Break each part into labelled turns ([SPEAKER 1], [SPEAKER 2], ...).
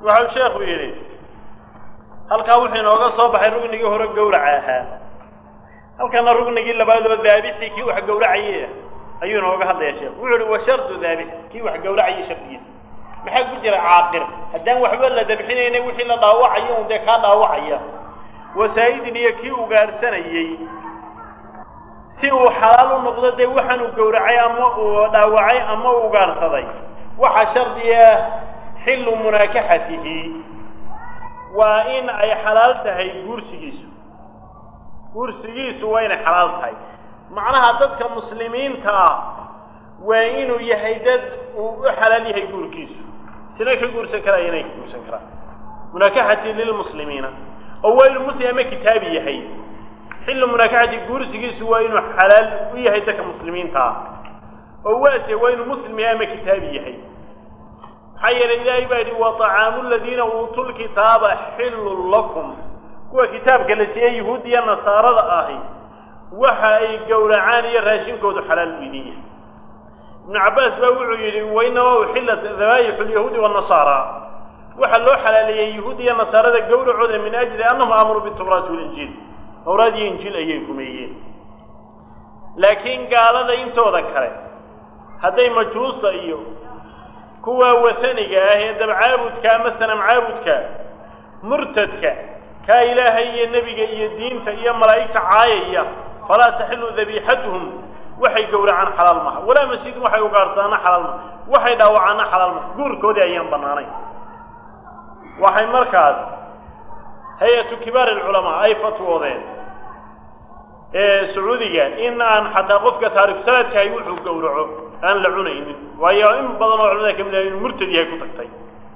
[SPEAKER 1] waxau sheekhu yidhi halkaa wuxuu inooga soo baxay rugnigii hore gawraca ahaa halkana rugnigii labaad oo daabixii kii wax gawracayey ayuu inooga hadlayaa sheekhu wuxuu ihi wa shardu daabix kii wax gawracayay shardigiisa maxaa ku jira caaqir haddaan waxba la dabxinayna wixii la dhaawacayo un dee kaa dhaawacaya wasaa'idin iyo kii ugaadhsanayey si uu xalaal u noqdo dee waxaanuu gowracay ama uu dhaawacay ama u ugaadhsaday waxaa shardi ah xillu munaakaxatihi waa in ay xalaal tahay guursigiisu guursigiisu waa inay xalaal tahay macnaha dadka muslimiinta ah waa inuu yahay dad uu u xalaal yahay guurkiisu isna ka guursan karaya inay ka guursan karaan munaakaxati lilmuslimiina oo waa inuu muslim ama kitaabi yahay xillu munaakaxati guursigiisu waa inuu xalaal u yahay dadka muslimiinta ah oo waase waa inuu muslim yahay ama kitaabi yahay maxaa yeelay ilaahay baa yidhi wa طacaamu ladiina uutuu lkitaaba xillun lakum kuwa kitaabka la siiyey yuhuud iyo nasaarada ahi waxa ay gowracaan iyo raashinkoodu xalaal bu idin yahay ibnu cabbaas baa wuxuu yidhi wainamaa uxillat dabaayixu lyahuudi wanasaara waxaa loo xalaaleeyey yuhuud iyo nasaarada gowracooda min ajli annahum amaruu bitawraati walinjiil tawraad iyo injiil ayay rumeeyeen laakiin gaalada intooda kale hadday majuusta iyo kuwa wataniga ah ee dabcaabudka ama sanam caabudka murtadka kaa ilaahay iyo nebiga iyo diinta iyo malaa'igta caayaya falaa taxilu dabiixatuhum waxay gowracaan xalaal maha walaa masjidun waxay ugaadhsaana xalaal maha waxay dhaawacaana xalaal maha guurkoodii ayaan bannaanayn waxay markaas hay-atu kibaar alculamaa ay fatwoodeen ee sacuudiga in aan xataa qofka taariku salaadkahay wuxuu gowraco aan la cunaynin waayo in badan oo culamada ka mid ah inuu murtad yahay ku tagtay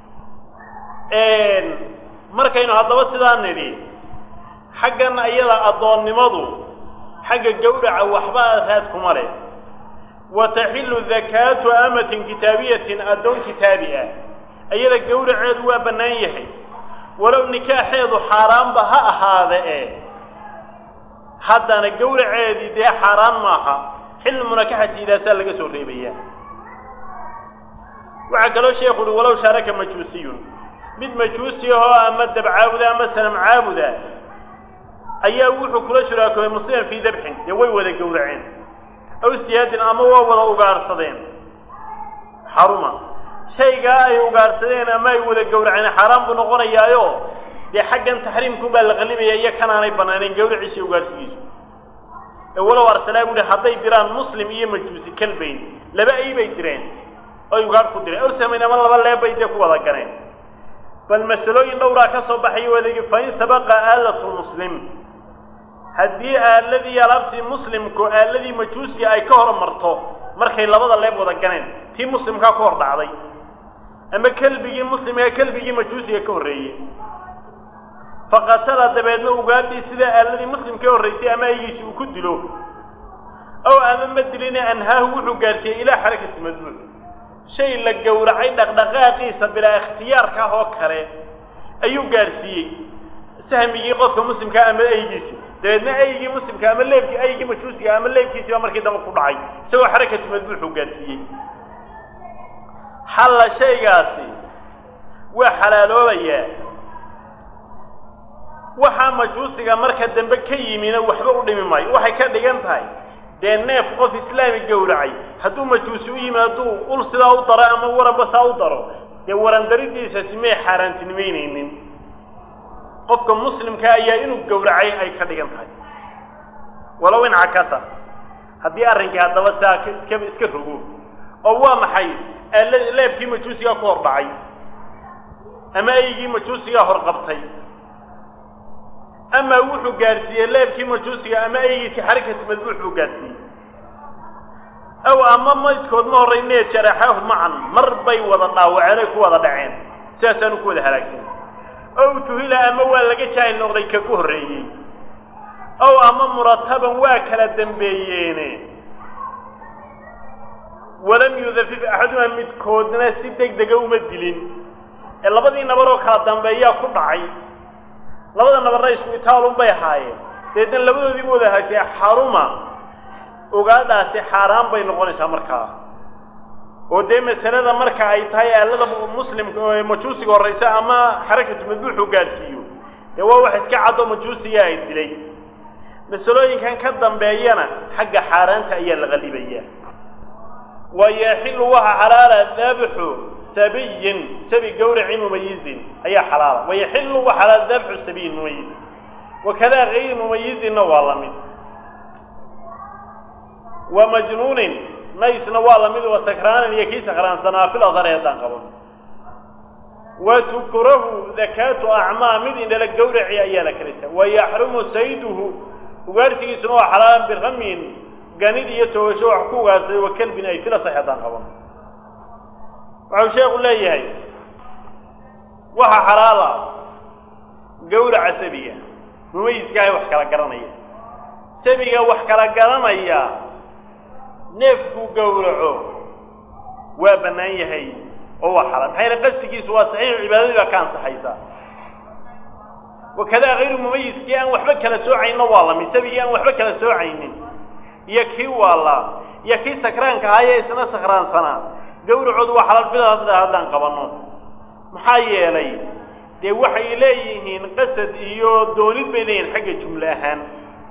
[SPEAKER 1] markaynu haddaba sidaa nidhi xaggan ayada addoonnimadu xagga gowraca waxba raad kuma leh wa taxillu dakaatu amatin kitaabiyatin addoon kitaabi ah ayada gowraceedu waa bannaan yahay walow nikaaxeedu xaaraanba ha ahaada e haddana gowraceedii dee xaaraan maaha xilli munakaxatiidaasaa laga soo reebaya waxaa kaloo sheekhu uhi walow shaaraka majuusiyun mid majuusi ahoo ama dab caabuda ama sanam caabuda ayaa wuxuu kula shuraakoobay musliman fii dabxin dee way wada gowraceen aw istihaadin ama waa wada ugaadhsadeen xaruma shaygaa ay ugaadhsadeen ama ay wada gowraceen xaaraan buu noqonayaayo dee xaggan taxriimkun baa la qallibaya iyo kanaanay bannaaneen gawraciisa ugaadhsigiisu ee walow arsalaa bu uhi hadday diraan muslim iyo majuusi kalbayn laba ay bay direen oy ugaadh ku direen aw samayn ama laba leebbay dee ku wada galeen bal masalooyin dhowraa ka soo baxay wadagi fain sabaqa aalatu lmuslim haddii aaladii alaabtii muslimku aaladii majuusiga ay ka hor marto markay labada leeb wada ganeen tii muslimkaa ka hor dhacday ama kelbigii muslimkaa kelbigii majuusiga ka horreeyey faqatala dabeedna ugaadhii sidaa aaladii muslim ka horraysay ama aygiisi uu ku dilo ow ama ma diline anhaahu wuxuu gaarsiiyey ilaa xarakati madmuuc shay la gowracay dhaqdhaqaaqiisa bilaa ikhtiyaarka ah oo kale ayuu gaadhsiiyey sahmigii qofka muslimkaa ama aygiisi dabeedna aygii muslimka ama leebkii aygii majuusiga ama leebkiisiiba markii dambe ku dhacay isagoo xarakatu madbuuxuu gaadhsiiyey xalla shaygaasi waa xalaaloobayaa waxaa majuusiga marka dambe ka yimina waxba u dhimi maayo waxay ka dhigan tahay dee neef qof islaami gowracay hadduu majuusi u yimi hadduu ul sidaa u daro ama waranba saa u daro dee warandaridiisasi may xaaraantinimaynaynin qofka muslimka ayaa inuu gowracay ay ka dhigan tahay walow in cakasa haddii arrinkii haddaba saa iska iska rogo oo waa maxay leebkii majuusigaa ku hor dhacay ama aygii majuusigaa horqabtay ama wuxuu gaadhsiiyey leebkii majuusiga ama aygiisi xarakatu madbuux buu gaadhsiiyey aw ama maydkood ma horraynee jaraxaahu macan mar bay wada dhaawaceen ay ku wada dhaceen sidaasaanu ku wada halaagsan ow juhila ama waa laga jaahil noqday ka ku horreeyey ow ama murataban waa kala dambeeyeene walam yudafif axadumaa midkoodna si deg dega uma dilin ee labadii nabaroo kala dambeeyaa ku dhacay labada nabarna isku itaalun bay ahaayeen deedna labadoodiiba wada haagsay xaruma ogaadhaasi xaaraan bay noqonaysaa markaa oo dee masalada marka ay tahay aalada muslimka oo majuusiga horraysa ama xarakatu madbuuxu gaadhsiiyo dee waa wax iska caddo majuusiga ay dilay masalooyinkan ka dambeeyana xagga xaaraanta ayaa la qalibayaa wa yaxilu waxa xalaala dabxu sabiyin sabi gawraci mumayizin ayaa xalaala wayaxilu wa xalaala dabxu sabiyin mumayizin wakadaa gayri mumayizinna waa la mid wa majnuunin naysna waa la mid wa sakraanin iyo kii sakraansanaa fil adhari haddaan qaban wa tukrahu dakaatu acmaa mid indhala gawraci ayaa la kalaysa wa yaxrumu sayduhu ugaarsigiisuna waa xalaalan biramin ganid iyo toogasho wax ku ugaarsaday wa kelbin ay fila sax haddaan qaban waxau sheekhu leeyahay waxa xalaala gawraca sabiga mumayiskaahay wax kala garanaya sabiga wax kala garanaya neefkuu gowraco waa bannaan yahay oo waa xalaal maxaa yaele qastigiisu waa saxiix cibaadadii baa ka ansaxaysaa wakadaa hayru mumayiskii aan waxba kala soocayninna waa la mid sabigii aan waxba kala soocaynin iyo kii waallaa iyo kii sakraanka ahaayee isna sakraansanaa gawracoodu waa xalaal fida haddaan qabanno maxaa yeelay dee waxay leeyihiin qasad iyo doonid bay leeyihin xagga jumle ahaan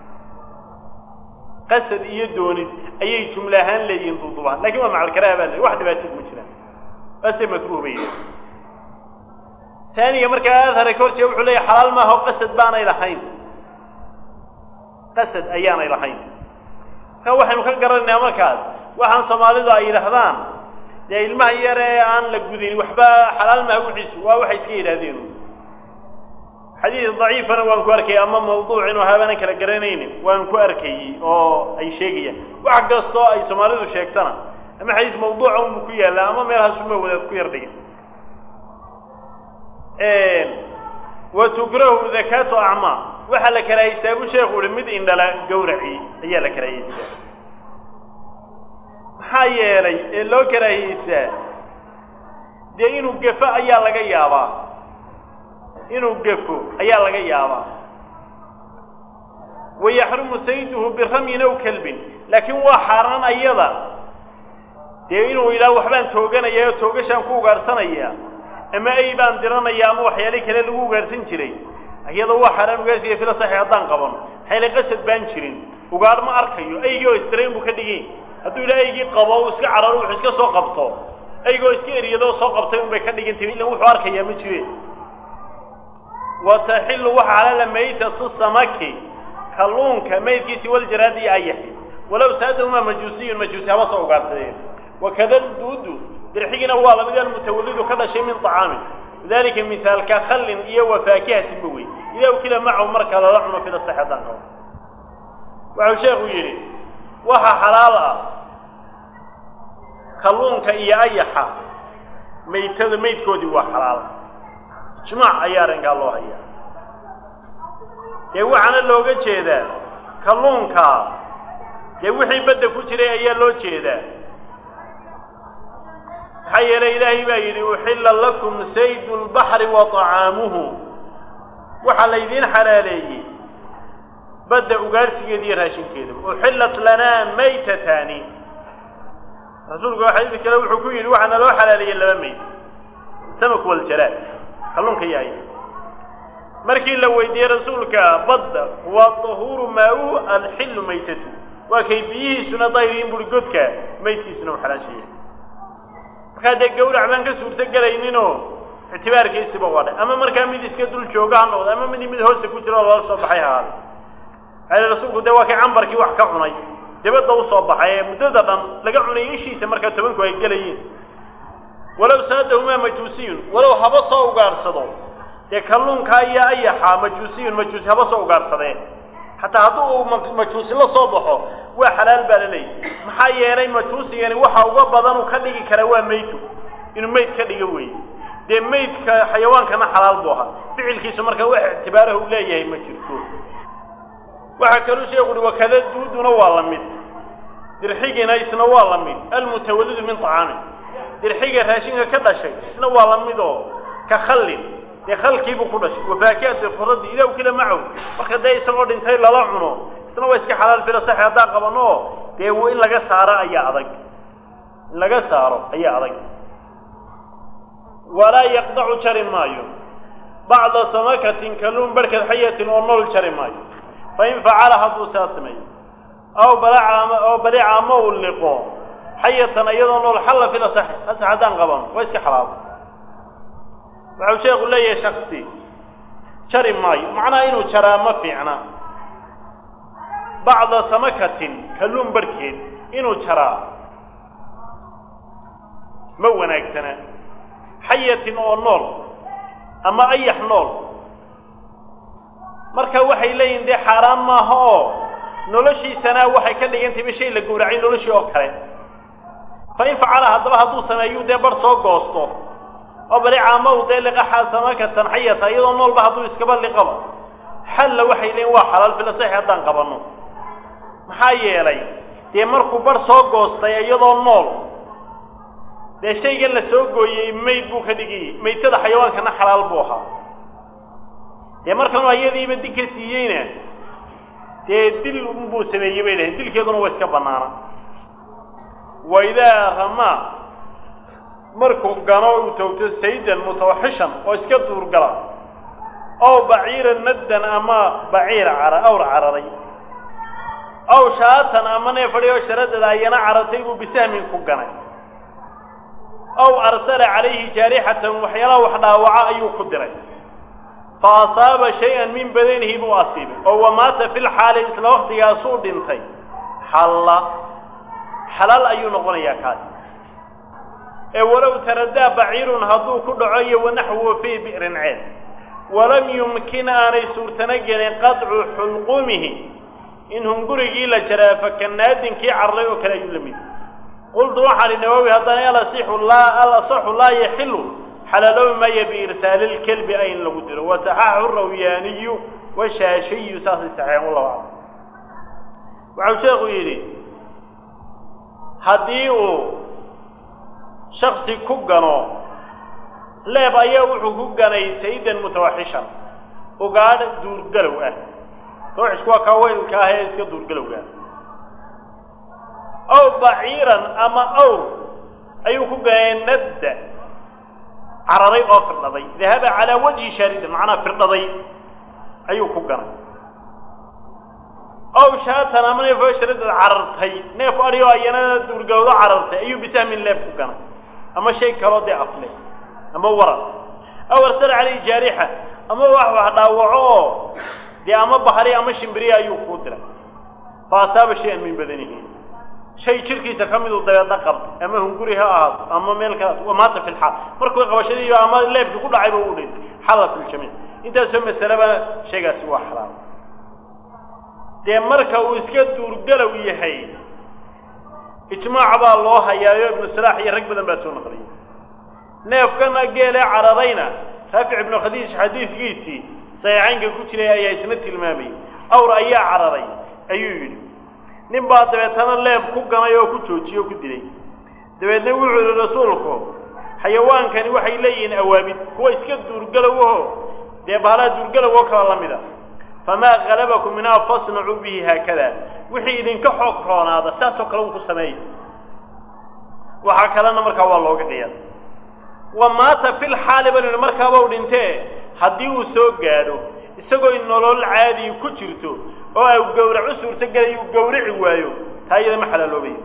[SPEAKER 1] qasad iyo doonid ayay jumle ahaan leeyihiin duudubahan lakin waa macalkaraha baa le wax dhibaatid ma jiraan ase makruh bay yihin taaniga markaa adhara ka horjeeda wuxuu leeyahy xalaal maaha o qasad baanay lahayn qasad ayaanay lahayn marka waxaynu ka garanaynaa markaas waxaan soomaalidu ay yidhaahdaan dee ilmaha yar ee aan la gudin waxba xalaal maha wixiisu waa waxay iska yidhaahdeen xadiid daciifana waan ku arkayay ama mawduuc inuu habaanan kala garanaynin waan ku arkayey oo ay sheegayaan wax kastoo ay soomaalidu sheegtana ama xadiis mawduuca unbu ku yaallaa ama meelhaasuma wadaad ku yar dhigan wa tukrahu dakaatu acmaa waxaa la karaahaystaa buu sheekhu uhi mid indhala gawraci ayaa la karaahaystaa maxaa yeelay ee loo karaahiyeystaa dee inuu gafo ayaa laga yaabaa inuu gafo ayaa laga yaabaa wayaxrumu sayduhu biramyin aw kalbin laakiin waa xaaraan ayada dee inuu yidhaha waxbaan tooganaya oo toogashaan ku ugaadhsanaya ama ay baan diranaya ama waxyaale kale lagu ugaadhsan jiray iyadoo waa xaaraan ugaadhsiga fila saxi haddaan qaban maxayle qasad baan jirin ugaadh ma arkayo aygii oo isdirayn buu ka dhigay hadduu yidhaha aygii qabo u iska cararo wuxuu iska soo qabto aygoo iska eriyadoo soo qabtay unbay ka dhigantay illa wuxuu arkayaa ma jireen wa taxilu waxa xalaala maytatu samaki kalluunka maydkiisi waljaraadi iyo ayaxi walow saadahumaa majuusiyun majuusi haba soo ugaadhsadeen wakada duudu dirxigiina waa lamid almutawallidu ka dhashay min طacaamin dalika mihaalka khallin iyo wa faakihatin ba wey idaa ukila macahu marka lala cuno fila sax haddaan qabo waxau sheekhu yidhi waxa xalaal ah kalluunka iyo ayaxa maytada maydkoodii waa xalaal ijmaac ayaa arrinkaa loo hayaa dee waxaana looga jeedaa kalluunka dee wixii badda ku jiray ayaa loo jeedaa maxaa yeelay ilaahay baa yidhi uxilla lakum saydu lbaxri wa طacaamuhu waxaa laydiin xalaaleeyey badda ugaadhsigeeda iyo raashinkeeda uxillat lanaa maytataani rasuulku xadiid kale wuxuu ku yidhi waxaana loo xalaaleeyey laba mayt samak waljalaad kalluunka iyo aya markii la weydiiyey rasuulka badda waa tahuuru maa-u alxillu maytatu waa kay biyihiisuna dayriin buri godka maydkiisuna u xalaashaya markaa dee gawrac baan ka suurto gelayninoo ictibaarkiisiba waa dhay ama markaa mid iska dul jooga ha noqdo ama mid mid hoosta ku jira oo lala soo baxay hahaada maxaa rasuulku dee waa kay cambarkii wax ka cunay dibadda u soo baxay ee muddada dhan laga cunay ishiisa markaa tobanku ay gelayiin walow saadahumaa majuusiyun walow haba soo ugaadhsado dee kalluunkaa iyo ayaxa majuusiyun majuusi haba soo ugaadhsadeen xataa hadduu uu majuusi la soo baxo waa xalaal baa la leeyahy maxaa yeelay majuusigani waxa uga badan uu ka dhigi karaa waa maytu inuu mayd ka dhigo weeye dee maydka xayawaankana xalaal buu ahaa ficilkiisa markaa wax ictibaaraha u leeyahay ma jirto waxaa kaluu sheeku uhi wakada duuduna waa la mid dirxigina isna waa la mid almutawallidu min طacaamin dirxiga raashinka ka dhashay isna waa la mid oo ka khallin dee khalkiibuu ku dhashay wafaakihati quraddi idaa ukila macahu marka dee isagoo dhintay lala cuno isna waa iska xalaal fila saxi haddaan qabano oo dee in laga saaro ayaa adag in laga saaro ayaa adag walaa yaqdacu jari maayo bacda samakatin kalluun barhkeed xayatin oo nool jari maayo fain facala hadduu saa sameeyo aw balaca oo balica ama uu liqo xayatan iyadoo nool xalla fil asaxi asax haddaan qaban waa iska xalaalo waxau sheekhu leeyahay shaksi jari maayo macnaha inuu jaraa ma fiicna bacda samakatin kalluun barhkeed inuu jaraa ma wanaagsana xayatin oo nool ama ayax nool marka waxay leeyihin dee xaaraan maaha oo noloshiisana waxay ka dhigantay ba shay la gowracay noloshii oo kale fa in facala haddaba hadduu sameeyuu dee bar soo goosto oo balicaama u dee liqaxa samakatan xayata iyadoo noolba hadduu iskaba liqaba xalla waxay leeyiin waa xalaal filasaxi haddaan qabanno maxaa yeelay dee markuu bar soo goostay iyadoo nool dee shaygan la soo gooyey mayd buu ka dhigayey maydtada xayawaankana xalaal buu ahaa dee markanuu ayadiiba dil ka siiyeyna dee dil buu sameeyey bay dhahay dilkeeduna waa iska bannaana wa idaa ramaa markuu gano uu towto saydan mutawaxishan oo iska duurgala ow baciiran maddan ama baciir cara awr cararay ow shaatan ama neefadhi oo sharadada ayana carartay buu bisahmin ku ganay ow arsala calayhi jaarixatan waxyaalaha wax dhaawaca ayuu ku diray fa asaaba shay-an min badanihi buu asiibay oo wamaata fil xaali isla waktigaasuu dhintay xalla xalaal ayuu noqonayaa kaasi ee walow taradaa baciirun hadduu ku dhaco iyo wanaxwuhu fii bi'rin ceel walam yumkin aanay suurtano gelin qadcu xulqumihi in hungurigii la jaraa fakanaadinkii carray oo kale ayuu la mid qultu waxaan i nawowi haddana alasixu laa alasaxu laa yaxilu xalaaloobi maya biirsaali lkelbi ay in lagu diro wasaxaxu rawyaaniyu washaashiyu saasay saxeen wallahu aclam waxau sheekhu yidhi haddii uu shaksi ku gano leeb ayaa wuxuu ku ganay saydan mutawaxishan ugaadh duurgalow ah tawaxishku waa kaa weylka ah ee iska duurgalowga ow baciiran ama awr ayuu ku ganay nadda cararay oo firdhaday dahaba calaa wajhi shaaridan macnaa firdhaday ayuu ku ganay ow shaatan ama neef oo sharadad carartay neef adhi oo ayana duurgalowdo carartay ayuu bisahmin leeb ku ganay ama shay kaloo dee afle ama waran aw arsala calayhi jaarixa ama wax wax dhaawaco oo dee ama bahri ama shimbiriya ayuu kuu diray fa asaaba shay-an min badanihi shay jirkiisa ka miduu dabeedna qabtay ama hunguri ha ahaato ama meel kale wamaata fi lxaal markuu qabashadiiba ama leebkii ku dhacayba u dhintay xalla fi ljamiic intaasoo masaleba shaygaasi waa xalaal dee marka uu iska duurgalow yahay ijmaac baa loo hayaayo ibnu salaax iyo rag badan baa soo naqliyay neefkana geelee cararayna raafic ibnu khadiij xadiidkiisii saxiixaynka ku jiray ayaa isna tilmaamayay awr ayaa cararay ayuu yidhi nin baa dabeetana leeb ku ganay oo ku joojiyey oo ku dilay dabeedna wuxuu yihi rasuulku xayawaankani waxay leeyihiin awaabid kuwa iska duurgalowaho dee bahalaa duurgalow oo kala la mida famaa halabakum minhaa fasnacuu bihi haakada wixii idinka xoog roonaada saasoo kale un ku sameeya waxaa kalena markaa waa looga qiyaasa wa maata fil xaali banu yihi markaaba u dhintee haddii uu soo gaadho isagoo nolol caadii ku jirto oo au gawrac u suurtogelayo uu gawrici waayo taa iyada ma xalaaloobayo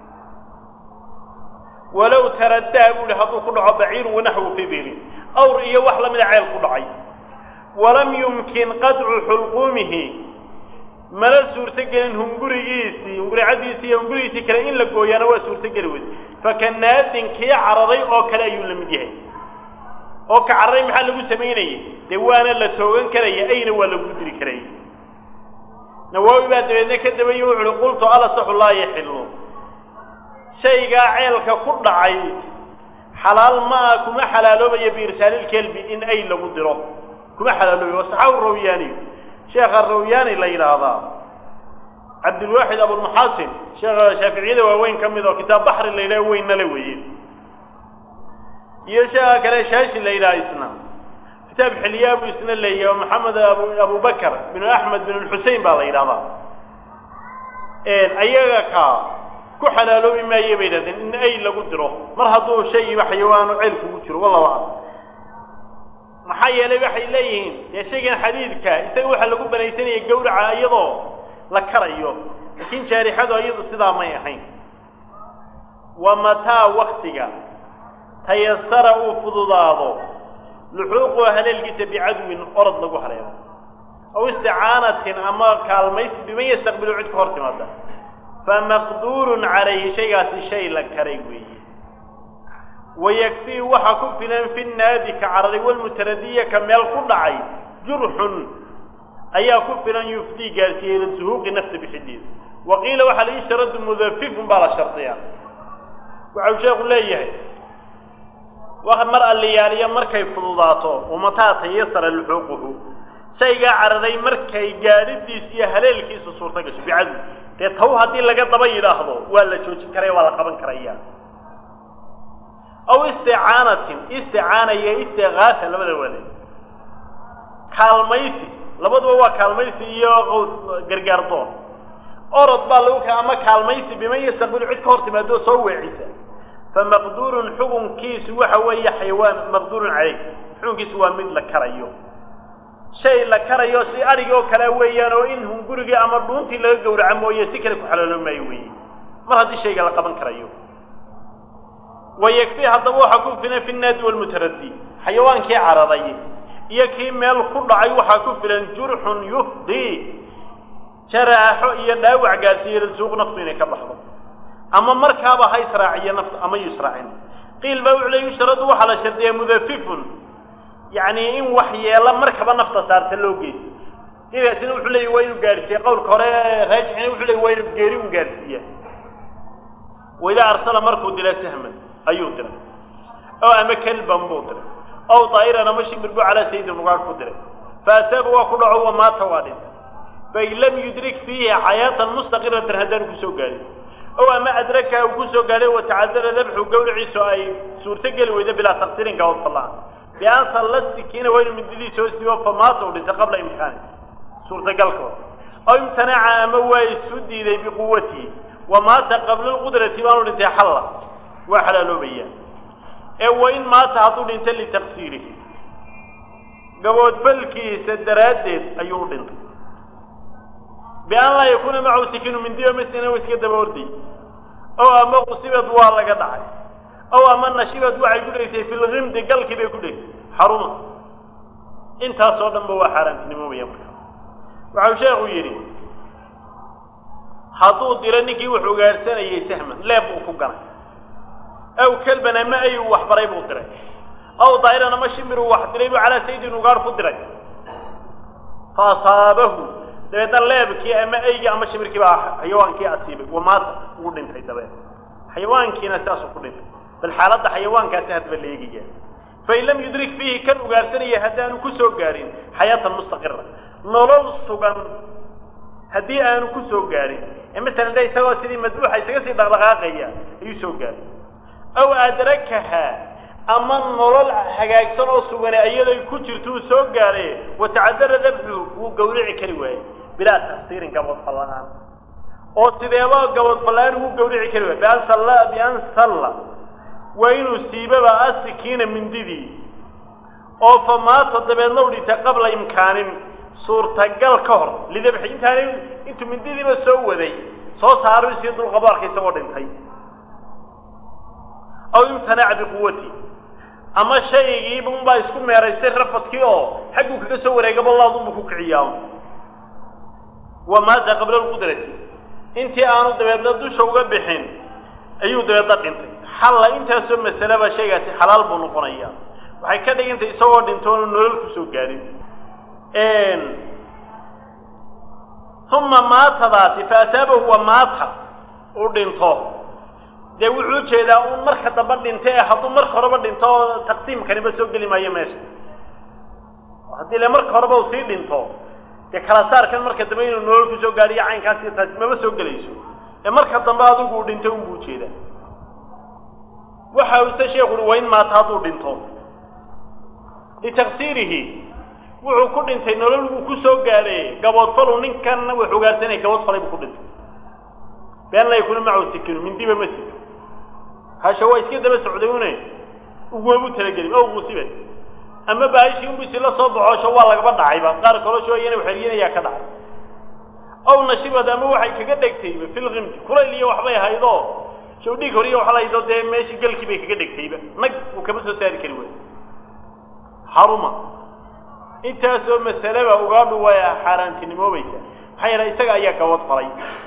[SPEAKER 1] walow taradaa buu ihi hadduu ku dhaco baciirun wanaxwu fii birin awr iyo wax la mida ceel ku dhacay walam yumkin qadcu xulquumihi mana suurtogelin hungurigiisii hunguricadiisii iyo hungurigiisii kale in la gooyaana waa suurtogeli weyd fakanaadin kii cararay oo kale ayuu la mid yahay oo ka cararay maxaa lagu samaynayay dee waana la toogan karaya ayna waa lagu diri karaya nawaawi baa dabeedna ka dabaye wuxu uhi qultu alasaxu laa yaxilu shaygaa ceelka ku dhacay xalaal ma ah kuma xalaaloobaya biirsaalilkelbi in ay lagu diro kuma xalaaloobaya wasaxaabu rawyaaniyu sheekha rawyaani la yidhaahdaa cabdilwaaxid abulmuxaasin sheekha shaaficiyada waaweyn ka mid oo kitaab baxri la yidhaha weynna le weeye iyo sheekha kale shaashi la yidhaha isna kitaab xilyaa buu isna leeyahay oo maxamed abu abubakar binu axmed bin xusein baa la yidhahdaa ayaga ka ku xalaaloobi maaye bay yidhahdeen in ay lagu diro mar hadduu shaygiiba xayawaanu ceyl kugu jiro wallahu aclam maxaa yeelay waxay leeyihiin dee shaygan xadiidka isaga waxaa lagu banaysanaya gawraca iyadoo la karayo laakiin jaarixadu iyadu sidaa may ahayn wa mataa waktiga tayasara uu fududaado luxuuqu haleelkiisa bicadwin orod lagu hareero aw isticaanatin ama kaalmaysi biman yastaqbilu cid ka hor timaada famaqduurun calayhi shaygaasi shay la karay weeye wayakfii waxaa ku filan fi naadi ka cararay walmutaradiya ka meel ku dhacay jurxun ayaa ku filan yufdii gaarsiiyey ila suhuuqi nafta bixideeda wa qiila waxaa la yushradu mudafifun baa la shardiyaa waxau sheekhu leeyahay wa mar alliyaaliya markay fududaato umataa tayasara luxuuquhu shaygaa cararay markay gaadhidiisu iyo haleelkiisu suurta gasho bicadwi dee taw haddii laga daba yidhaahdo waa la joojin karaya waa la qaban karaya aw isticaanatin isticaana iyo istigaasa labada waale kaalmaysi labaduba waa kaalmaysi iyo gargaar doon orod baa lagu ka ama kaalmaysi biman yastaqbilu cid ka hor timaado soo weecisa famaqduurun xukunkiisu waxa weeye xayawaan maqduurun caleyh xukunkiisu waa mid la karayo shay la karayo si adhigi oo kale weeyaan oo in hungurigii ama dhuuntii laga gowraco mooye si kale ku xalooloo maayo weeye mar haddii shayga la qaban karayo wayakfi haddaba waxaa ku filan fi naadi walmutaradi xayawaankii cararay iyo kii meel ku dhacay waxaa ku filan jurxun yufdii jaraaxo iyo dhaawac gaarsiiye rasuuq naftu inay ka baxdo ama markaaba ha israaciyo nafta ama yusraacin qiil baa wuxuu le yushradu waxaa la shardiyaa mudafifun yacni in wax yeela markaba nafta saarta loo geyso qiilkaasina wuxuu leeyay waa inuu gaadhsiiya qowlka hore raajixina wuxuu leeyay waa inuu geeri un gaadhsiiya waidaa arsala markuu dila sahman ayuu diray oo ama kelban buu diray ow daa'iran ama shimbir buu calaa sayidin ugaadh ku diray faasaaba waa ku dhaco wa maata waa dhintay fain lam yudrik fiihi xayaatan mustaqiratan haddaanu kusoo gaadhin ow ama adraka uu kusoo gaadhay watacadara dabxu gawriciisu ay suurto geli weydo bilaa taqsiirin gabad fallaan bian salla sikiina waa inuu mindidii soo siibo famaata uu dhintay qabla imkaani suurtagalkooda ow imtanaca ama waa isu diiday biquwatihi wa maata qabla lqudrati baanu dhintay xalla waa xalaaloobayaan ee wa in maata hadduu dhinta litaqsiirihi gaboodfalkiisa daraaddeed ayuu u dhintay bian laa yakuuna macahu sikinu mindiyo masina u iska daba orday ow ama qusibad waa laga dhacay ow ama nashibad waxay ku dhegtay fi lgimdi galkii bay ku dhegtay xaruma intaasoo dhanba waa xaaraantinimoobaya marka waxau sheekhu yidhi hadduu dilo ninkii wuxuu gaadhsanayay sahman leeb uu ku ganay aw kelban ama ay uu waxbaray buu diray aw daa'iran ama shimir uu wax diray buu calaa sayidin ugaadh ku diray fa asaabahu dabeedna leebkii ama eygii ama shimirkii baa xayawaankii asiibay wamaata ugu dhintay dabeed xayawaankiina sidaasuu ku dhintay bal xaaladda xayawaankaasi hadba la eegaya fain lam yudrik fiihi kan ugaadhsanaya haddaanu ku soo gaadhin xayaatan mustaqira nolol sugan haddii aanu ku soo gaadhin ee masalan de isagoo sidii madbuuxa isaga sii dhaqdhaqaaqaya ayuu soo gaadhay aw adrakaha ama nolol hagaagsan oo sugane iyaday ku jirto uu soo gaadhay watacadara dabxu wuu gawrici kari waayey bilaa taqsiirin gabadfal la-aan oo sideeba gabadfal-aan ugu gawrici kari waayey bian salla bian salla waa inuu siibaba asikiina mindidii oo fa maata dabeedna u dhintay qabla imkaanin suurtagal ka hor lidabxi intaanay intuu mindidiiba soo waday soo saaro sii dulqabo arkay isagoo dhintay aw imtanaca biquwati ama shaygiiba unbaa isku meeraystay rafadkii oo xagguu kaga soo wareegaba laadunbu ku kiciyaa wa maata qabla lqudrati intii aanu dabeedna dusha uga bixin ayuu dabeedna dhintay xalla intaasoo masaleba shaygaasi xalaal buu noqonaya waxay ka dhigantay isagoo dhintoonu nolol kusoo gaadhin uma maatadaasi fa asaabahu wa maata uu dhinto dee wuxuu ujeedaa uun marka damba dhinta ee hadduu marka horeba dhinto taqsiimkaniba soo geli maayo meesha haddii le marka horeba uu sii dhinto dee kala saarkan marka dambe inuu nolol kusoo gaadhiyo caynkaasi taasi maba soo gelayso ee marka dambe adigu uu dhintay unbuu ujeedaa waxa use sheekhu uhi waa in maata hadduu dhinto litaqsiirihi wuxuu ku dhintay nolol wuu ku soo gaadhay gaboodfalu ninkan wuxuu gaarsanaya gaboodfalay buu ku dhintay been la yakuna macahu sikinu mindiba ma sito hasha waa iska daba socday une ugoobu talagelin oo musibe ama baahishii unbu isila soo baxoosho waa lagaba dhacayba qaar kalosho iyana waxeriyanayaa ka dhacay ow nashibad ama waxay kaga dhegtayba filqimti kulayl iyo waxbay haydoo shawdhiig horiya waxa lahaydo dee meeshii galkii bay kaga dhegtayba nag uu kama soo saari kari waayo xaruma intaasoo masaleba ugaadhu way xaaraantinimoobaysaa maxaa yeelay isaga ayaa gabad falay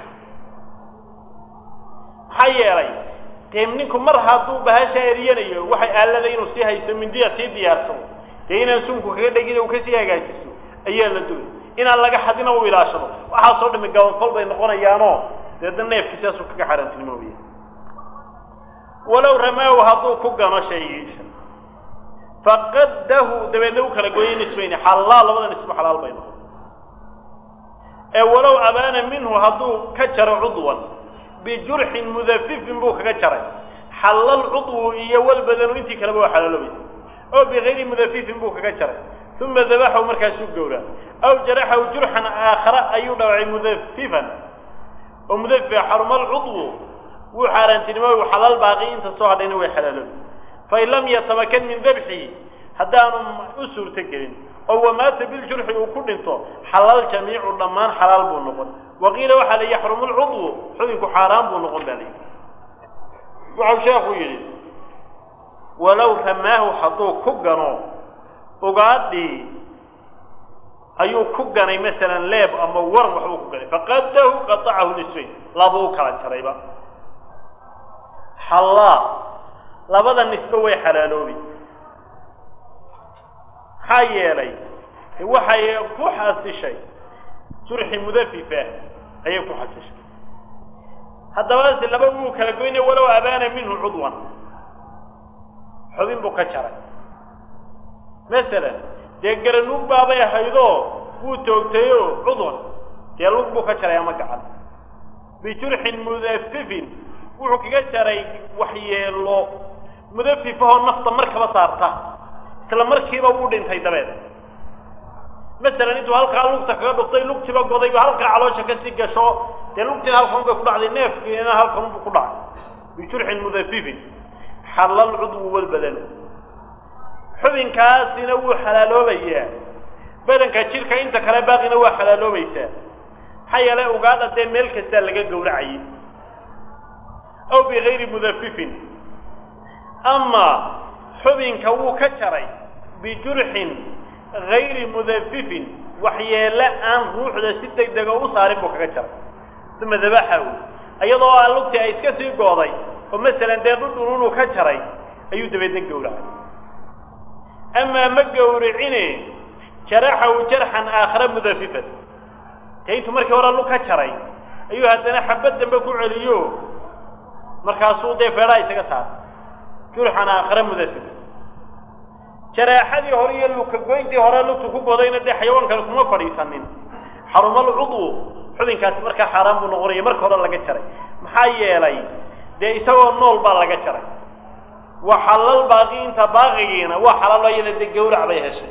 [SPEAKER 1] maxaa yeelay dee ninku mar hadduu bahasha eriyanayo waxay aalada inuu sii haysto mindiya sii diyaarsado dee inaan sunku kaga dhegin u kasii hagaajisto ayaa la dugay inaan laga xadina u ilaashado waxaasoo dhami gabadfal bay noqonayaanoo deedna neefkii sidaasuu kaga xaaraantinimoobaya walow ramaahu hadduu ku gano shaygiisa faqaddahu dabeedna u kala gooyay nisbayni xalaal labada nisbo xalaal bay noqon ee walow abaana minhu hadduu ka jaro cudwan bijurxin mudafifin buu kaga jaray xallal cudwu iyo walbadanu intii kaleba waa xalaaloobaysa oo bikayri mudafifin buu kaga jaray uma dabaxahu markaasuu gowraa aw jaraxahu jurxan aakhara ayuu dhawacay mudafifan oo mudafifa xarumal cudwu wuu xaaraantinimooy xalaal baaqi inta soo hadhayna way xalaaloobi fain lam yatamakan min dabxihi haddaanu u suurto gelin oo wamaata biljurxi uu ku dhinto xalaal jamiicu dhammaan xalaal buu noqon waqiila waxaa la yaxrumu lcudwu xubinku xaaraan buu noqon baa layihi wuxuu sheekhu yidhi walow ramaahu hadduu ku gano ugaadhii ayuu ku ganay masalan leeb ama waran waxbuu ku ganay faqadahu qatacahu nisfayn labuu kala jarayba xallaa labada nisbe way xalaaloobi maxaa yeelay waxay ku xasishay jurxi mudafifa ayay ku xasishay haddaba se laba wuu kala goynay walow abaana minhu cudwan xubin buu ka jaray masalan dee garanuug baabay ahaydoo wuu toogtayoo cudwan dee lug buu ka jaray ama gacan bijurxin mudafifin wuxuu kaga jaray waxyeelo mudafifahoo nafta markaba saarta isla markiiba wuu dhintay dabeed masalan intuu halkaa lugta kaga dhuftay lugtiba godayba halkaa caloosha kasii gasho dee lugtiina halkan bay ku dhacday neefkiina halkanbu ku dhacay bijurxin mudafifin xallal cudwu walbadanu xubinkaasina wuu xalaaloobayaa badanka jidhka inta kale baaqina waa xalaaloobaysaa maxaa yeelay ugaadha dee meel kastaa laga gowracayay aw bigayri mudafifin ama xubinka wuu ka jaray bijurxin gayri mudafifin waxyeele aan ruuxda si deg dega u saarin buu kaga jaray uma dabaxahu iyadoo a lugtii ay iska sii gooday oo masalan dee dhudhununuu ka jaray ayuu dabeedna gowracay amaa ma gowricine jaraxahu jarxan aakhara mudafifan dee intuu markii hore lug ka jaray ayuu haddana xabad dambe ku celiyo markaasuu dee feedhaa isaga saaray jurxan aakhara mudafifan jaraaxadii hore iyo luka goyntii hore lugtu ku godayna dee xayawaankale kuma fadhiisanin xarumal cudwu xubinkaasi markaa xaaraan buu noqonaya marka hore laga jaray maxaa yeelay dee isagoo nool baa laga jaray waa xalal baaqi inta baaqigiina waa xalaalo iyada dee gawrac bay heshay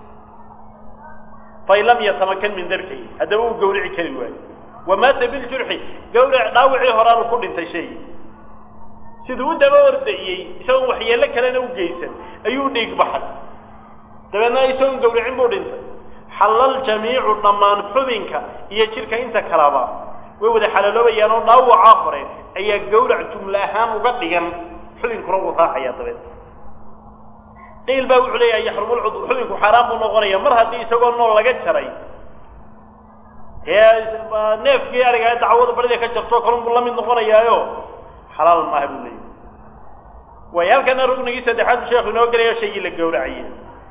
[SPEAKER 1] fain lam yatamakan min dabxihi haddaba uu gawrici kari waayo wamaata biljurxi gawrac dhaawicii horaanu ku dhintay shaygi siduu u daba ordayey isagoon waxyeello kalena u geysan ayuu dhiig baxay dabeedna isagoon gawricin buu dhintay xallal jamiicu dhammaan xubinka iyo jidhka inta kalaba way wada xalaaloobayaan oo dhaawacaa hore ayaa gawrac jumle ahaan uga dhigan xubinkuna wuu raacayaa dabeed qiil baa wuxuu leeyahay yaxrumulcudw xubinku xaaraan buu noqonaya mar haddii isagoo nool laga jaray dee neefkii ariga dacwada barida ka jarto kalun buu la mid noqonayaayo xalaal maaha buu leeyahy waay halkana rugnigii saddexaad buu sheekhu inoo gelayo shaygii la gowracayay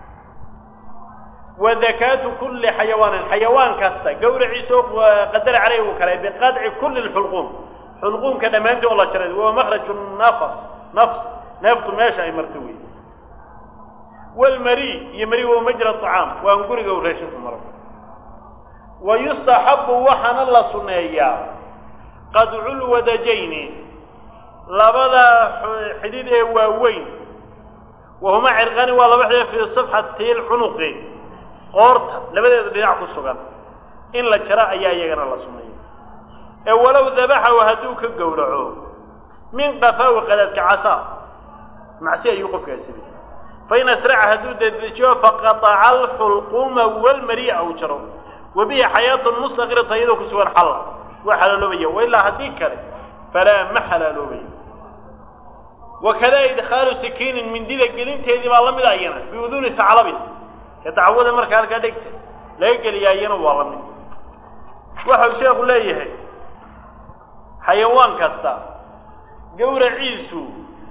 [SPEAKER 1] wa dakaatu kulli xayawaanin xayawaan kasta gawraciisoo qadara caleyh uu kale biqadci kulli lxulquum xulquumka dhammaantii oo la jaray waa makraju nafas nafs neeftu meesha ay marto wey walmari iyo mari wa majra acaam waan guriga u raashinku maro wa yustaxabu waxaana la sunneeyaa qadculwadajayni labada xidid ee waaweyn wahuma cirqani waa laba xidid fii safxati lcunuqi qoorta labadeeda dhinac ku sugan in la jaro ayaa iyagana la sunneeya ee walow dabaxahu hadduu ka gowraco min qafaawi qadaadka casaa macsi ayuu qofkaasi leeyay fain asraca hadduu dedejiyo faqataca alxulquuma walmari'a uu jaro wa bihi xayaatun mustaqirata iyadoo ku sugan xalla waa xalaaloobaya wailaa haddii kale falaa ma xalaaloobayo wakadaa idkhaalu sikiinin mindida gelinteedii baa la mid ayana biuduuni taclabin ee dacwada markaa halkaa dhegta laga geliyaa iyana waa la mid waxau sheekhu leeyahay xayawaan kasta gawraciisu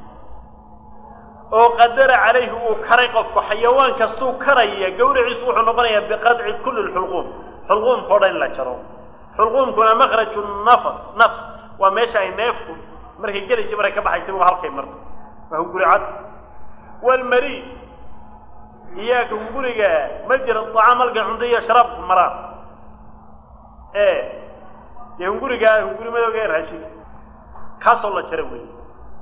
[SPEAKER 1] oo qadara calayhi uu karay qofku xayawaan kastuu karaya gawraciisu wuxuu noqonayaa biqadci kulli lxulquum xulquumka o dhan in la jaro xulquumkuna makraju nafas nafs waa meesha ay neefku markay gelaysa markay ka baxaysa waa halkay marto waa hunguricad walmari iyaaka hunguriga ma jira acaam halka cunto iyo sharaabku maraan ee dee hungurigaa hunguri madooga ee raashinka kaasoo la jara wey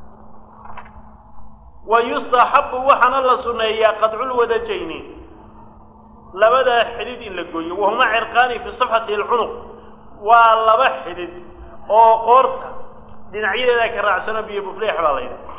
[SPEAKER 1] wa yustaxabu waxaana la suneeyaa qadculwadajayni labadaa xidid in la gooyo wahuma cirqaani fi safxati alcunuq waa laba xidid oo qoorta dhinacyadeeda ka raacsano biyo bufleex baa la yidhaha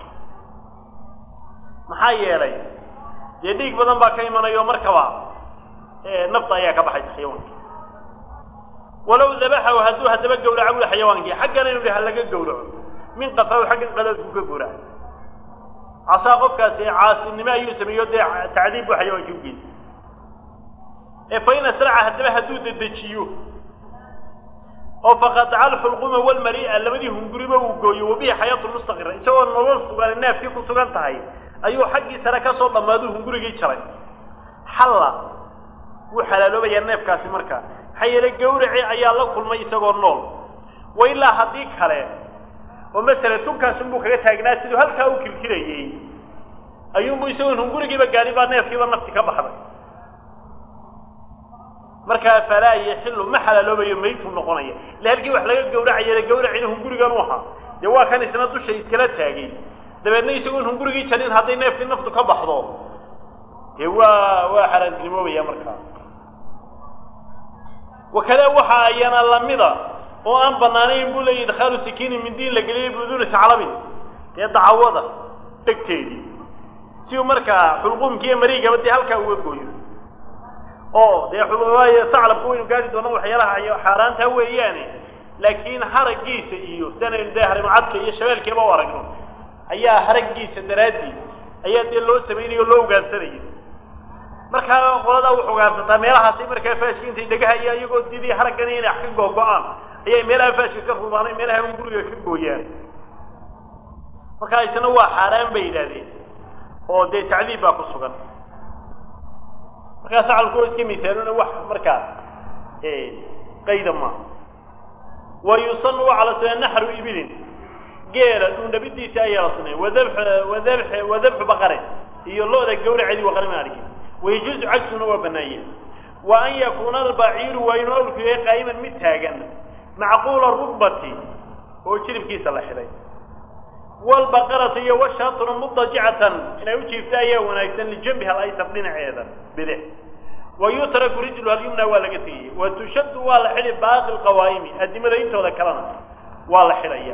[SPEAKER 1] maxaa yeelay dee dhiig badan baa ka imanayo markaba nafta ayaa ka baxaysa xayawaanki walow dabaxahu hadduu haddaba gawraco buli xayawaankii xaggan inu ha laga gawraco min qafaahu xaggan qadaadku ka gawraca casaa qofkaasi caasinimo ayuu sameeyo dee tacdiib buu xayawaankii u geystay ee fa in asraca haddaba hadduu dedejiyo oo faqataca alxulquma walmari'a labadii hunguriba uu gooyo wabihi xayaatu mustaqira isagoo nolol sugan neefkii ku sugan tahay ayuu xaggii sare ka soo dhammaaduu hungurigii jaray xalla wuu xalaaloobayaa neefkaasi markaa maxaa yeelay gawraci ayaa la kulmay isagoo nool wa ilaa haddii kale oo masala tunkaasunbuu kaga taagnaa siduu halkaa u kirkirayey ayuunbu isagoon hungurigiiba gaadhin baa neefkiiba nafti ka baxday markaa falaa yaxilu ma xalaaloobayo maytuu noqonaya ille halkii wax laga gawracayana gawracina hungurigan u ahaa dee waa kan isna dusha iskala taagay dabeedna isagoon hungurigii jarin hadday neefkii naftu ka baxdo dee waa waa xaaraantinimoobaya markaa wakadaa waxa ayana lamida oo aan banaanayn buu leeyahy idkhaalu sikiinin mindiin la geliyay biuduuni taclabin dee dacawada dhegteedii si uu markaa xulquumkiiyo mariigaba dee halkaa uga gooyo oo dee waayo taclabka waynu gaari doona waxyaalaha xaaraanta weeyaane laakiin haraggiisa iyo sianaynu dee harimacadka iyo shabeelkeeba u aragno ayaa haraggiisa daraaddii ayaa dee loo samaynayo o loo ugaarsanaya markaa qoladaa wuxu ugaarsataa meelahaasay markaa faashka intay dhegahaya iyagoo didii haraggani inay wax ka googo-aan ayay meelaha faashka ka rubaanay meelaha un guriga ka gooyaan markaa isna waa xaaraan bay yidhaahdeen oo dee tacdiib baa ku sugan markaa sacalku oo iska misaalona wax markaa qayda maaha wa yusanu waa cala sunaa naxru ibilin geela dhuundhabidiisa ayaa la suneeya wadabx wadabx wadabxu baqare iyo lo-da gawraceedii waqarima arki wayajuuzu cagsuna waa banaanya wa an yakuuna albaciiru waa inuu awrku yahay qaa'iman mid taagan macquula rugbati oo jiribkiisa la xidhay waalbaqaratu iyo washaatuna mudajicatan inay u jiifta ayaa wanaagsan lijambiha alaysar dhinaceeda bidix wa yutraku rijluha alyumna waa laga tegayay wa tushaddu waa la xidhi baaqi lqawaa'imi addimada intooda kalena waa la xidhaya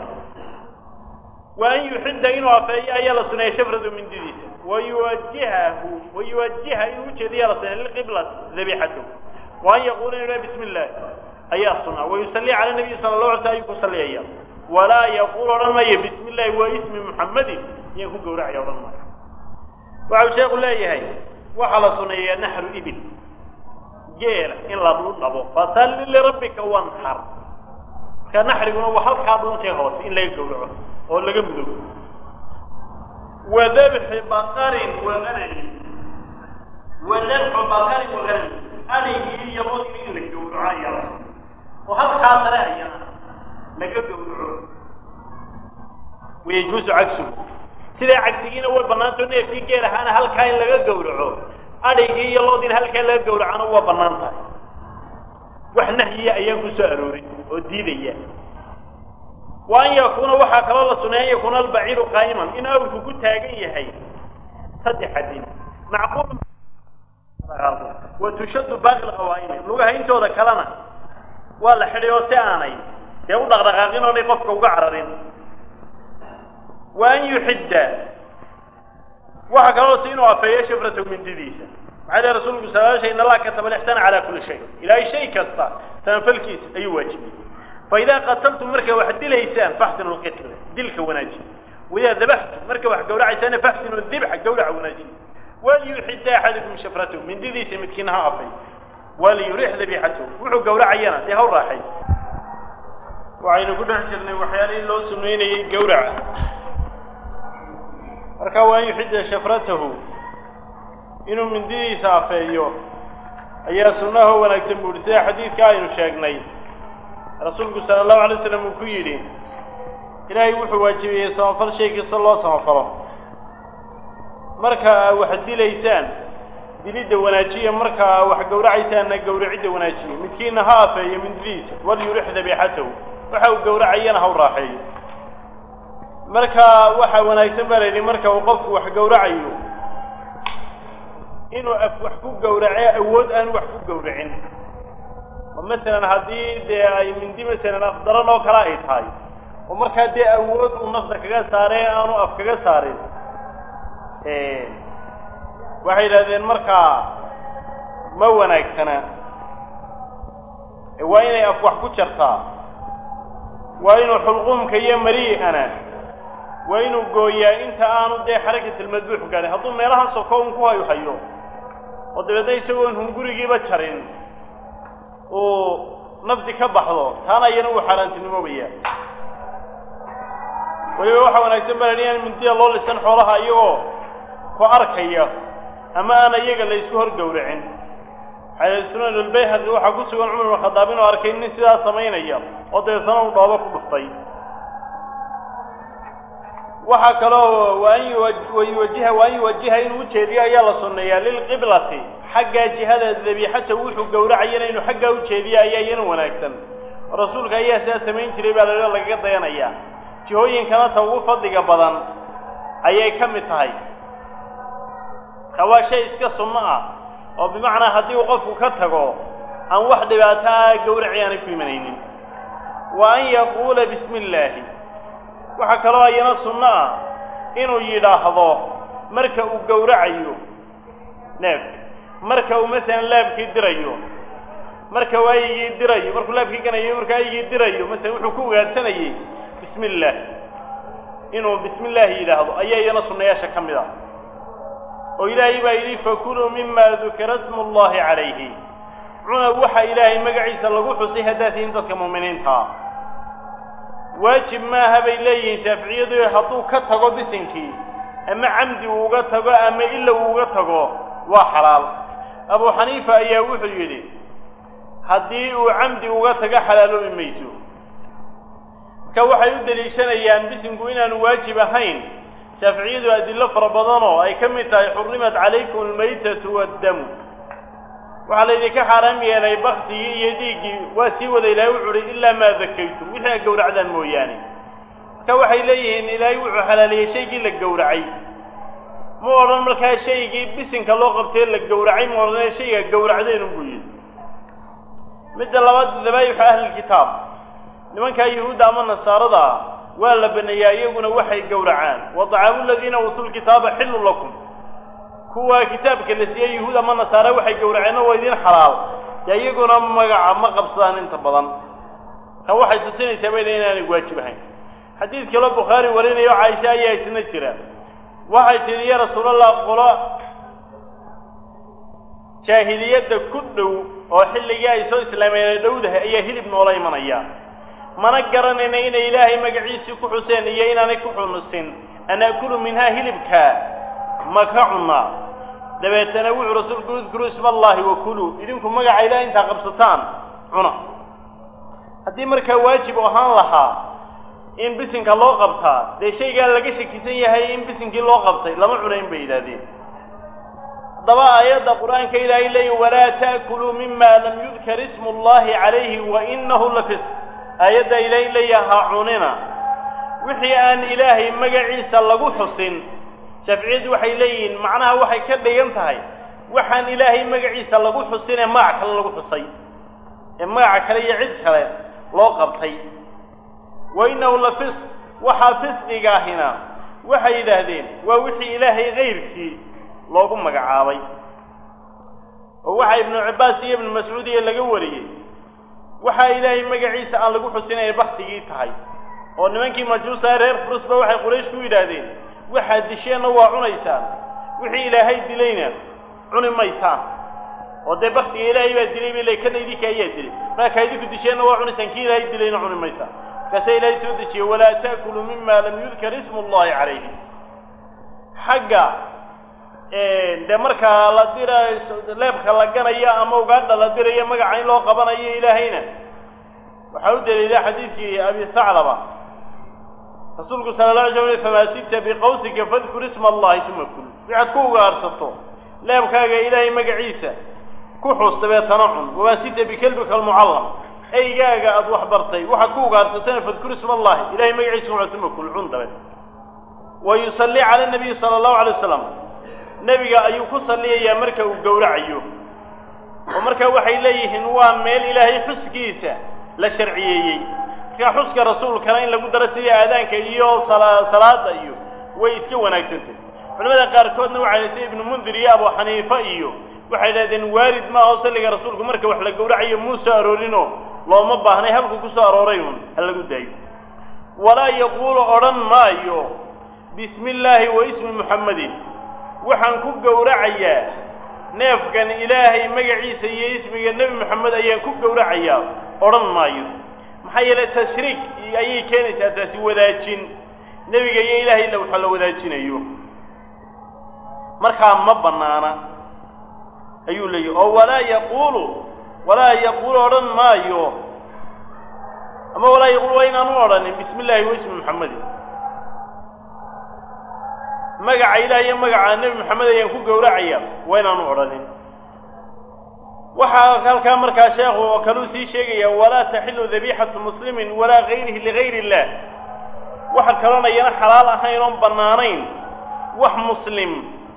[SPEAKER 1] wa an yuxidda inuu afeeyo ayaa la suneeya shafradu mindidiisa wayuwajihahu wayuwajiha inuu ujeediyaa la suneeya lilqiblati dabixatu wa an yaquula inu bismi illah ayaa sunaa wayusalli cala nabiyi sala llahu alay sl ayuu ku salliyaya walaa yaquul odhan maayo bismi illahi waa ismi muxammadin iyaan ku gawracaya odhan maayo waxau sheekhu leeyahay waxaa la suneeyaa naxru ibil geela in lagu dhabo fasalli lirabbika wanxar marka naxriguna waa halkaa dhuuntee hoose in laga gawraco oo laga mudoobo wa dabxi baqarin waanami wa dabxu baqarin waanami adhigii iyo modgii in la gawraco ayaa la sunay oo halkaa sare ayana laga gawraco wayajuusu cagsuhu sidaa cagsigiina way bannaantao neefkii geel ahaana halkaa in laga gawraco adhigii iyo loodiina halkaa laga gawracana waa bannaan tahay wax nahyiya ayaan ku soo arooray oo diidaya wa an yakuuna waxaa kaloo la suneeya an yakuuna albaciiru qaa'iman in awrku ku taagan yahay saddex adin macquul wa tushaddu baaqi lqawaa'imi lugaha intooda kalena waa la xidhay oo si aanay dee u dhaqdhaqaaqin oonay qofka uga cararin wa an yuxidda waxa kaloo si inuu afeeyo shafratahu mindidiisa maxaa lehy rasuulku sala shay in allah kataba alixsaana calaa kulli shay ilaahay shay kasta samafalkiisa ayuu waajibiyey fa idaa qataltum markaa wax dilaysaan faxsinu lqitla dilka wanaaji waidaa dabaxtum marka wax gawracaysaana faxsinu dibxa gawraca wanaaji waliyuxidda axadukum shafratahu mindidiisa midkiina ha afay waliyurix dabiixatahu wuxuu gawracayana dee haw raaxay waxaynu ku dhex jirnay waxyaalihii loo sunaynayey gawraca marka waa an yuxidda shafratahu inuu mindidiisa afeeyo ayaa sunnaho wanaagsan bu uhi sida xadiidka aynu sheegnay rasuulku sala allahu alay waslam uu ku yidhi ilaahay wuxuu waajibiyey samafal shay kasta loo samafalo marka aa wax dilaysaan dilidda wanaajiya marka aa wax gawracaysaanna gawracidda wanaajiya midkiina ha afeeyo mindidiisa walyurix dabiixatahu waxa uu gawracayana ha u raaxeeyo marka waxaa wanaagsan baa la yidhi marka uu qofku wax gawracayo inuu af wax ku gawrace awood aan wax ku gawracin oo masalan haddii dee ay mindi masalan afdaran oo kale ay tahay oo markaa dee awood uu nafta kaga saaree aanu af kaga saarin waxay yidhahdeen markaa ma wanaagsana waa inay af wax ku jartaa waa inuu xulquumka iyo marii'ana waa inuu gooyaa inta aanu dee xarakatilmadbuux gaadhin hadduu meelaha soko un ku hayu hayo oo dabeedna isagoon hungurigiiba jarin uu nafdi ka baxdo taana iyana uu xaaraantinimoobaya weliba waxaa wanaagsan baa la yidhi in mindida loo lisan xoolaha iyagoo ku arkaya ama aan iyaga la isku hor gowracin xayla sunan albayhaqi waxaa ku sugan cumar ibn khadaab inuu arkay nin sidaas samaynaya oo dabeetana uu dhoobo ku dhuftay waxaa kaloo waa an yuwajiha waa an yuwajiha inuu ujeediyo ayaa la sunneeyaa lilqiblati xaggaa jihada dabiixata wuxuu gowracayana inuu xaggaa ujeediyo ayaa iyana wanaagsan rasuulka ayaa sidaa samayn jiray baa la lagaga dayanayaa jihooyinkana ta ugu fadliga badan ayay ka mid tahay ka waa shay iska sunno ah oo bimacnaa haddii uu qofku ka tago aan wax dhibaato ah gawraci aanay ku imanaynin wa an yaquula bismi illaahi waxaa kaloo ayana sunno ah inuu yidhaahdo marka uu gowracayo neefka marka uu masalan laabkii dirayo marka uu aygii dirayo markuu laabkii ganayo markuu aygii dirayo masalan wuxuu ku ugaadhsanayey bismi illaah inuu bismi illaahi yidhaahdo ayaa iyana sunnayaasha ka mid ah oo ilaahay baa yidhi fakuluu mima dukira smu llahi calayhi cuna waxa ilaahay magaciisa lagu xusay haddaad tihiin dadka mu'miniintaa waajib maaha bay leeyihiin shaaficiyadu hadduu ka tago bisinkii ama camdi uu uga tago ama ila uu uga tago waa xalaal abu xaniifa ayaa wuxuu yidhi haddii uu camdi uga tago xalaaloobi mayso marka waxay u deliishanayaan bisinku inaanu waajib ahayn shaaficiyadu adillo fara badanoo ay ka mid tahay xurrimat calaykum almaytatu waaddamu waxaa laydinka xaaraam yeelay baktigii iyo dhiiggii waa sii wada ilaahay wuxu uhi ilaa maa dakaytum wixii a gowracdaan mooyaane marka waxay leeyihiin ilaahay wuxuu xalaaleeyey shaygii la gowracay ma odhan markaa shaygii bisinka loo qabtee la gowracay ma odhanee shayga gowracdeenu buu yidhi midda labaad dabaayixu ahlilkitaab nimankaa yuhuudda ama nasaarada ah waa la baneeyaa iyaguna waxay gowracaan wa dacaamu aladiina uutuu lkitaaba xillu lakum kuwa kitaabka la siiyey yuhuud ama nasaare waxay gowraceenna waa idiin xalaal dee iyaguna magaca ma qabsadaan inta badan ka waxay tusinaysaa bay leeyiin inaanay waajib ahayn xadiid kaloo bukhaari warinayo caaisha ayaa isna jira waxay tidhi ya rasuulallah qolo jaahiliyadda ku dhow oo xilligii ay soo islaameen dhowdahay ayaa hilib noola imanaya mana garanayna inay ilaahay magaciisii ku xuseen iyo inaanay ku xunusin an akulu minhaa hilibka ma ka cunnaa dabeetana wuxuu rasuulku udkuruu isma allaahi wa kuluu idinku magaca ilaah intaa qabsataan cuna haddii markaa waajib ahaan lahaa in bisinka loo qabtaa dee shaygaa laga shakisan yahay in bisinkii loo qabtay lama cunayn bay yidhahdeen haddaba aayadda qur-aanka ilaahay leeya walaa ta'kuluu mima lam yudkar ismu llahi calayhi wa inahu la fisq aayadda ilaahay leeya ha cunina wixii aan ilaahay magaciisa lagu xusin shaaficiyaddu waxay leeyihiin macnaha waxay ka dhigan tahay waxaan ilaahay magaciisa lagu xusin ee magac kale lagu xusay ee magaca kale iyo cid kale loo qabtay wa innahu la fisq waxaa fisqigaahina waxay yidhaahdeen waa wixii ilaahay kayrkii loogu magacaabay oo waxaa ibnu cabbaas iyo ibnu mascuud iyo laga wariyey waxaa ilaahay magaciisa aan lagu xusin inay baktigii tahay oo nimankii majuusa reer furusba waxay quraysh ku yidhaahdeen waxaad disheenna waa cunaysaan wixii ilaahay dilayna cuni maysaan oo dee baktiga ilaahay baa dilay bay le kana idinka ayaa dilay markaa idinku disheenna waa cunaysaan kii ilaahay dilayna cuni maysaan markaasaa ilaahay soo dejiyey walaa ta'kuluu mima lam yudkar ismu llahi calayhi xagga dee markaa la dira leebka la ganayo ama ugaadha la dirayo magaca in loo qabanayo ilaahayna waxaa u daliila xadiidkii abi thaclaba rasuulku sala la alay slam famaa sita biqawsika fadkur isma allahi uma kul waxaad ku ugaarsato leebkaaga ilaahay magaciisa ku xus dabeetana cun wamaa sita bikelbika almucallam eygaaga aada wax bartay waxaad ku ugaarsatana fadkur isma allahi ilahay magaciisa ku uma kul cun dabeed wa yusalli cala nabiyi sala allahu alay wasalam nebiga ayuu ku salliyayaa marka uu gowracayo oo marka waxay leeyihiin waa meel ilaahay xuskiisa la sharciyeeyey markaa xuska rasuulkana in lagu daro sida aadaanka iyo salaada iyo way iska wanaagsantay culamada qaarkoodna waxay sida ibnu mundir iyo abu xaniifa iyo waxay idhahdeen waalid ma aho salliga rasuulku marka wax la gowracayo muu soo aroorinoo looma baahnay halku ku soo arooray uun ha lagu daayo walaa yaquulu odhan maayo bismi illaahi wa ismi muxammadin waxaan ku gowracayaa neefkan ilaahay magaciisa iyo ismiga nebi moxamed ayaan ku gowracayaa odhan maayo maxaa yeelay tashriik ayay keenaysaa taasi wadaajin nebiga iyo ilaahay ila waxa la wadaajinayo markaa ma bannaana ayuu leeyahy oo walaa yaquulu walaa yaquulu odhan maayo ama walaa yaquulu waa inaanu odhanin bismi illaahi wa ismi muxamedin magaca ilaah iyo magaca nebi moxamed ayaan ku gowracaya waa inaanu odhanin waxaa halkaa markaa sheekhu oo kaluu sii sheegaya walaa taxilu dabiixatu muslimin walaa gayrihi ligayr illah waxa kaloonayana xalaal ahayn oon bannaanayn wax muslim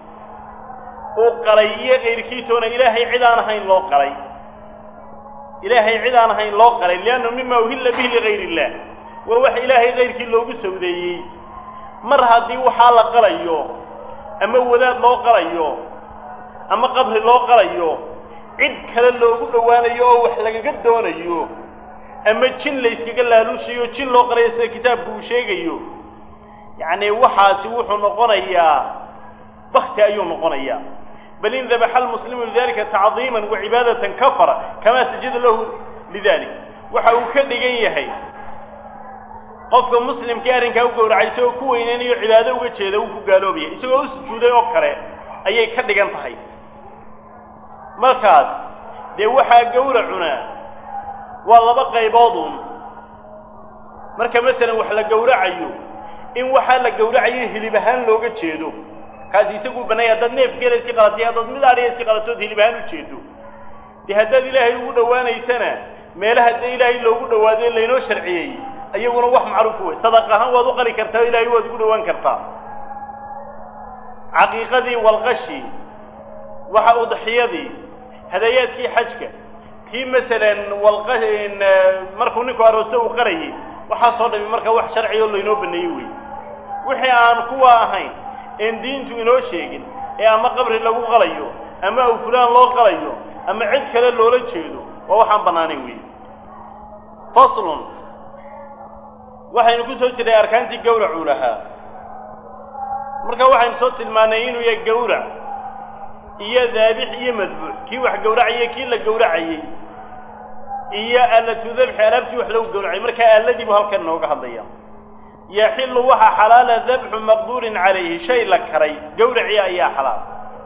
[SPEAKER 1] uu qalay iyo kayrkiitoona ilaahay cid aan ahayn loo qalay ilaahay cid aan ahayn loo qalay liannahu mima uhilla bihi ligayr illah waa wax ilaahay kayrkii loogu sawdeeyey mar haddii waxaa la qalayo ama wadaad loo qalayo ama qabri loo qalayo cid kale loogu dhowaanayo oo wax lagaga doonayo ama jin la yskaga laaluushayo jin loo qalayo sida kitaabku uu sheegayo yacni waxaasi wuxuu noqonayaa bakti ayuu noqonayaa bal in dabaxa almuslimu lidalika tacdiiman wa cibaadatan kafara kamaa sajada lahu lidalik waxa uu ka dhigan yahay qofka muslimkii arrinkaa u gowracay isagoo ku weyneynayo cibaado uga jeeda uu ku gaaloobaya isagoo u sujuuday oo kale ayay ka dhigan tahay markaas dee waxaa gowracuna waa laba qayboodun marka masalan wax la gowracayo in waxaa la gowracayo hilib ahaan looga jeedo kaasi isaguu bannaya haddaad neef geela iska qalatay haddaad mid adhiya iska qalatood hilib ahaan u jeedo dee haddaad ilaahay ugu dhowaanaysana meelaha dee ilaahay loogu dhawaadee laynoo sharciyey iyaguna wax macruuf wey sadaq ahaan waad u qali kartaa o ilaahay waad ugu dhowaan kartaa caqiiqadii walqashi waxa udxiyadii hadayaadkii xajka kii masalan walqa markuu ninku aroosto uu qarayay waxaasoo dhami marka wax sharci oo laynoo baneeyey wey wixii aan kuwa ahayn een diintu inoo sheegin ee ama qabri lagu qalayo ama aw fulaan loo qalayo ama cid kale loola jeedo waa waxaan bannaanayn wey faslun waxaynu ku soo jirnay arkaantii gawracuu lahaa marka waxaynu soo tilmaanay inuu yahay gawrac iyo daabix iyo madbuux kii wax gowracayay kii la gowracayey iyo aalatu dabxi alaabtii wax lagu gowracay marka aaladii buu halkan inooga hadlaya yaxilu waxaa xalaala dabxu maqduurin calayhi shay la karay gowracii ayaa xalaal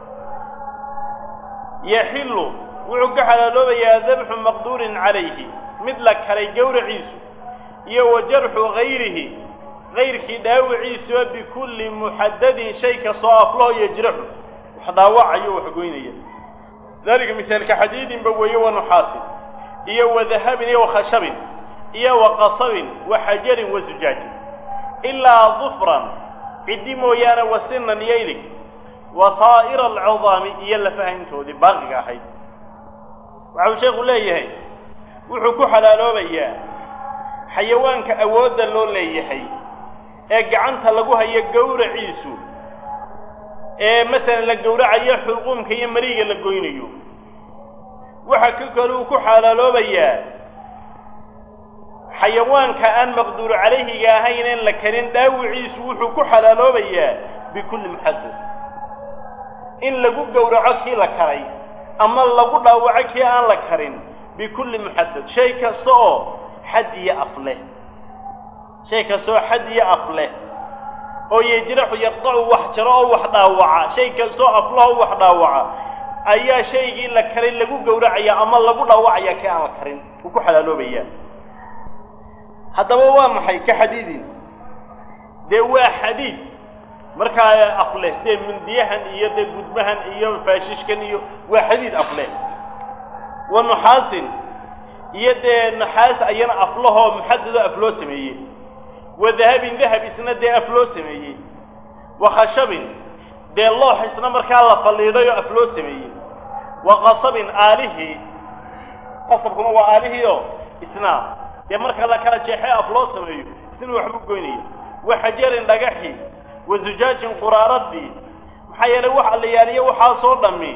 [SPEAKER 1] yaxilu wuxuu ka xalaaloobayaa dabxu maqduurin calayhi mid la karay gowraciisu iyo wa jarxu gayrihi gayrkii dhaawiciisuba bikulli muxadadin shay kastoo aflaho yajraxu wax dhaawacayo wax goynaya dalika mihaalka xadiidinba weeye wa nuxaasin iyo wa dahabin iyo wa khashabin iyo wa qasabin wa xajarin wa sujaajin ilaa dufran ciddi mooyaane wa sinan iyo ilig wa saa'ira alcudaami iyo lafahayntoodii baaqiga ahayd waxau sheekhu leeyahay wuxuu ku xalaaloobayaa xayawaanka awoodda loo leeyahay ee gacanta lagu hayo gowraciisu ee masalan la gowracayo xulquumka iyo mariga la goynayo waxa ka kale uu ku xalaaloobayaa xayawaanka aan maqduuru calayhiga ahayn in la karin dhaawiciisu wuxuu ku xalaaloobayaa bikulli muxadad in lagu gowraco kii la karay ama lagu dhaawaco kii aan la karin bikulli muxadad shay kasta oo xad iyo af leh shay kasta oo xad iyo af leh oo yejraxu yaqdacu wax jaro oo wax dhaawaca shay kastaoo aflah oo wax dhaawaca ayaa shaygii la karay lagu gowracaya ama lagu dhaawacaya kii aan la karin wuu ku xalaaloobayaa haddaba waa maxay ka xadiidin dee waa xadiid markaa afleh sida mindiyahan iyo dee gudmahan iyo faashishkan iyo waa xadiid afleh wa nuxaasin iyo dee naxaas ayana aflahoo muxadadoo af loo sameeyey wa dahabin dahab isna dee af loo sameeyey wa khashabin dee loox isna markaa la falliidhay oo af loo sameeyey wa qasabin aalihii qasabkuna waa aalihiioo isna dee marka la kala jeexee af loo sameeyo isna waxbuu goynaya wa xajarin dhagaxi wa zujaajin quraaradii maxaa yeelay waxa la yaaliyo waxaasoo dhammi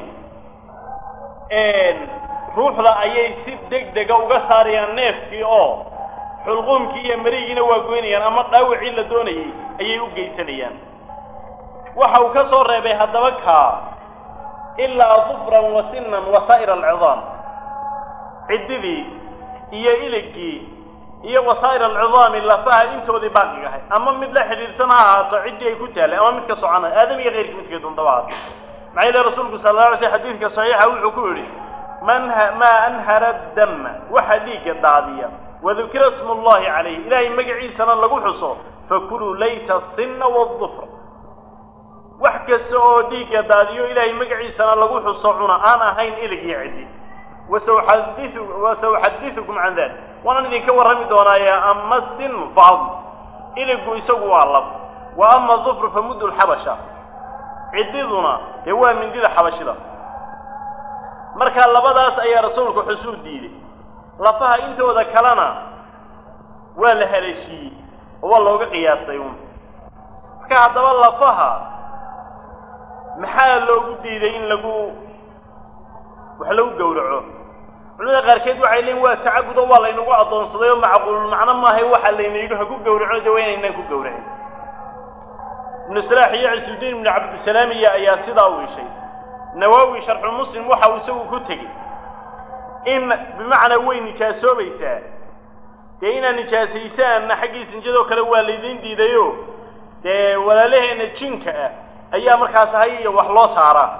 [SPEAKER 1] ruuxda ayay si deg dega uga saarayaan neefkii oo xulquumkii iyo marigiina waa goynayaan ama dhaawacii la doonayay ayay u geysanayaan waxa uu ka soo reebay haddaba kaa ilaa dufran wa sinan wa saa'ir alcidaam ciddidii iyo iligii iyo wasaa'ir alcidaami lafaha intoodii baaqiga ahay ama mid la xidhiidhsan ha ahaato ciddii ay ku taallay ama midka socona aadam iyo keyrkii midkay doontaba ahaato maxaa yeele rasuulku sala alla alay sl xadiidka saxiixa wuxuu ku yidhi man maa anhara dama waxa dhiigga daadiya wadukira smu llahi calayh ilaahay magaciisana lagu xuso fakuluu laysa sinna wadufra wax kasta oo dhiigga daadiyo ilaahay magaciisana lagu xuso cuna aan ahayn ilig iyo ciddi wasauxadiu wasauxadiukum can dalik waanaan idinka warrami doonaaye ama sin faad iligu isagu waa lab wa ama dufru fa muddu lxabasha ciddiduna dee waa mindida xabashida marka labadaas ayaa rasuulku xusuu diiday lafaha intooda kalena waa la haleeshiiyey oo waa looga qiyaastay un marka haddaba lafaha maxaa loogu diiday in lagu wax lagu gowraco culimada qaarkeed waxay leeyiin waa tacabud oo waa laynagu addoonsaday oo macquulul macno maahay waxa layna yidhi ha ku gowraco de waa inaynaan ku gowracin ibnu salaax iyo cisudiin ibnu cabdisalaamiya ayaa sidaa u ishay nawaawi sharxulmuslim waxa uu isagu ku tegey in bimacnaa way nijaasoobaysaa dee inaad nijaasaysaanna xaggii sinjadoo kale waa laydiin diidayo dee walaalaheenna jinka ah ayaa markaas hay iyo wax loo saaraa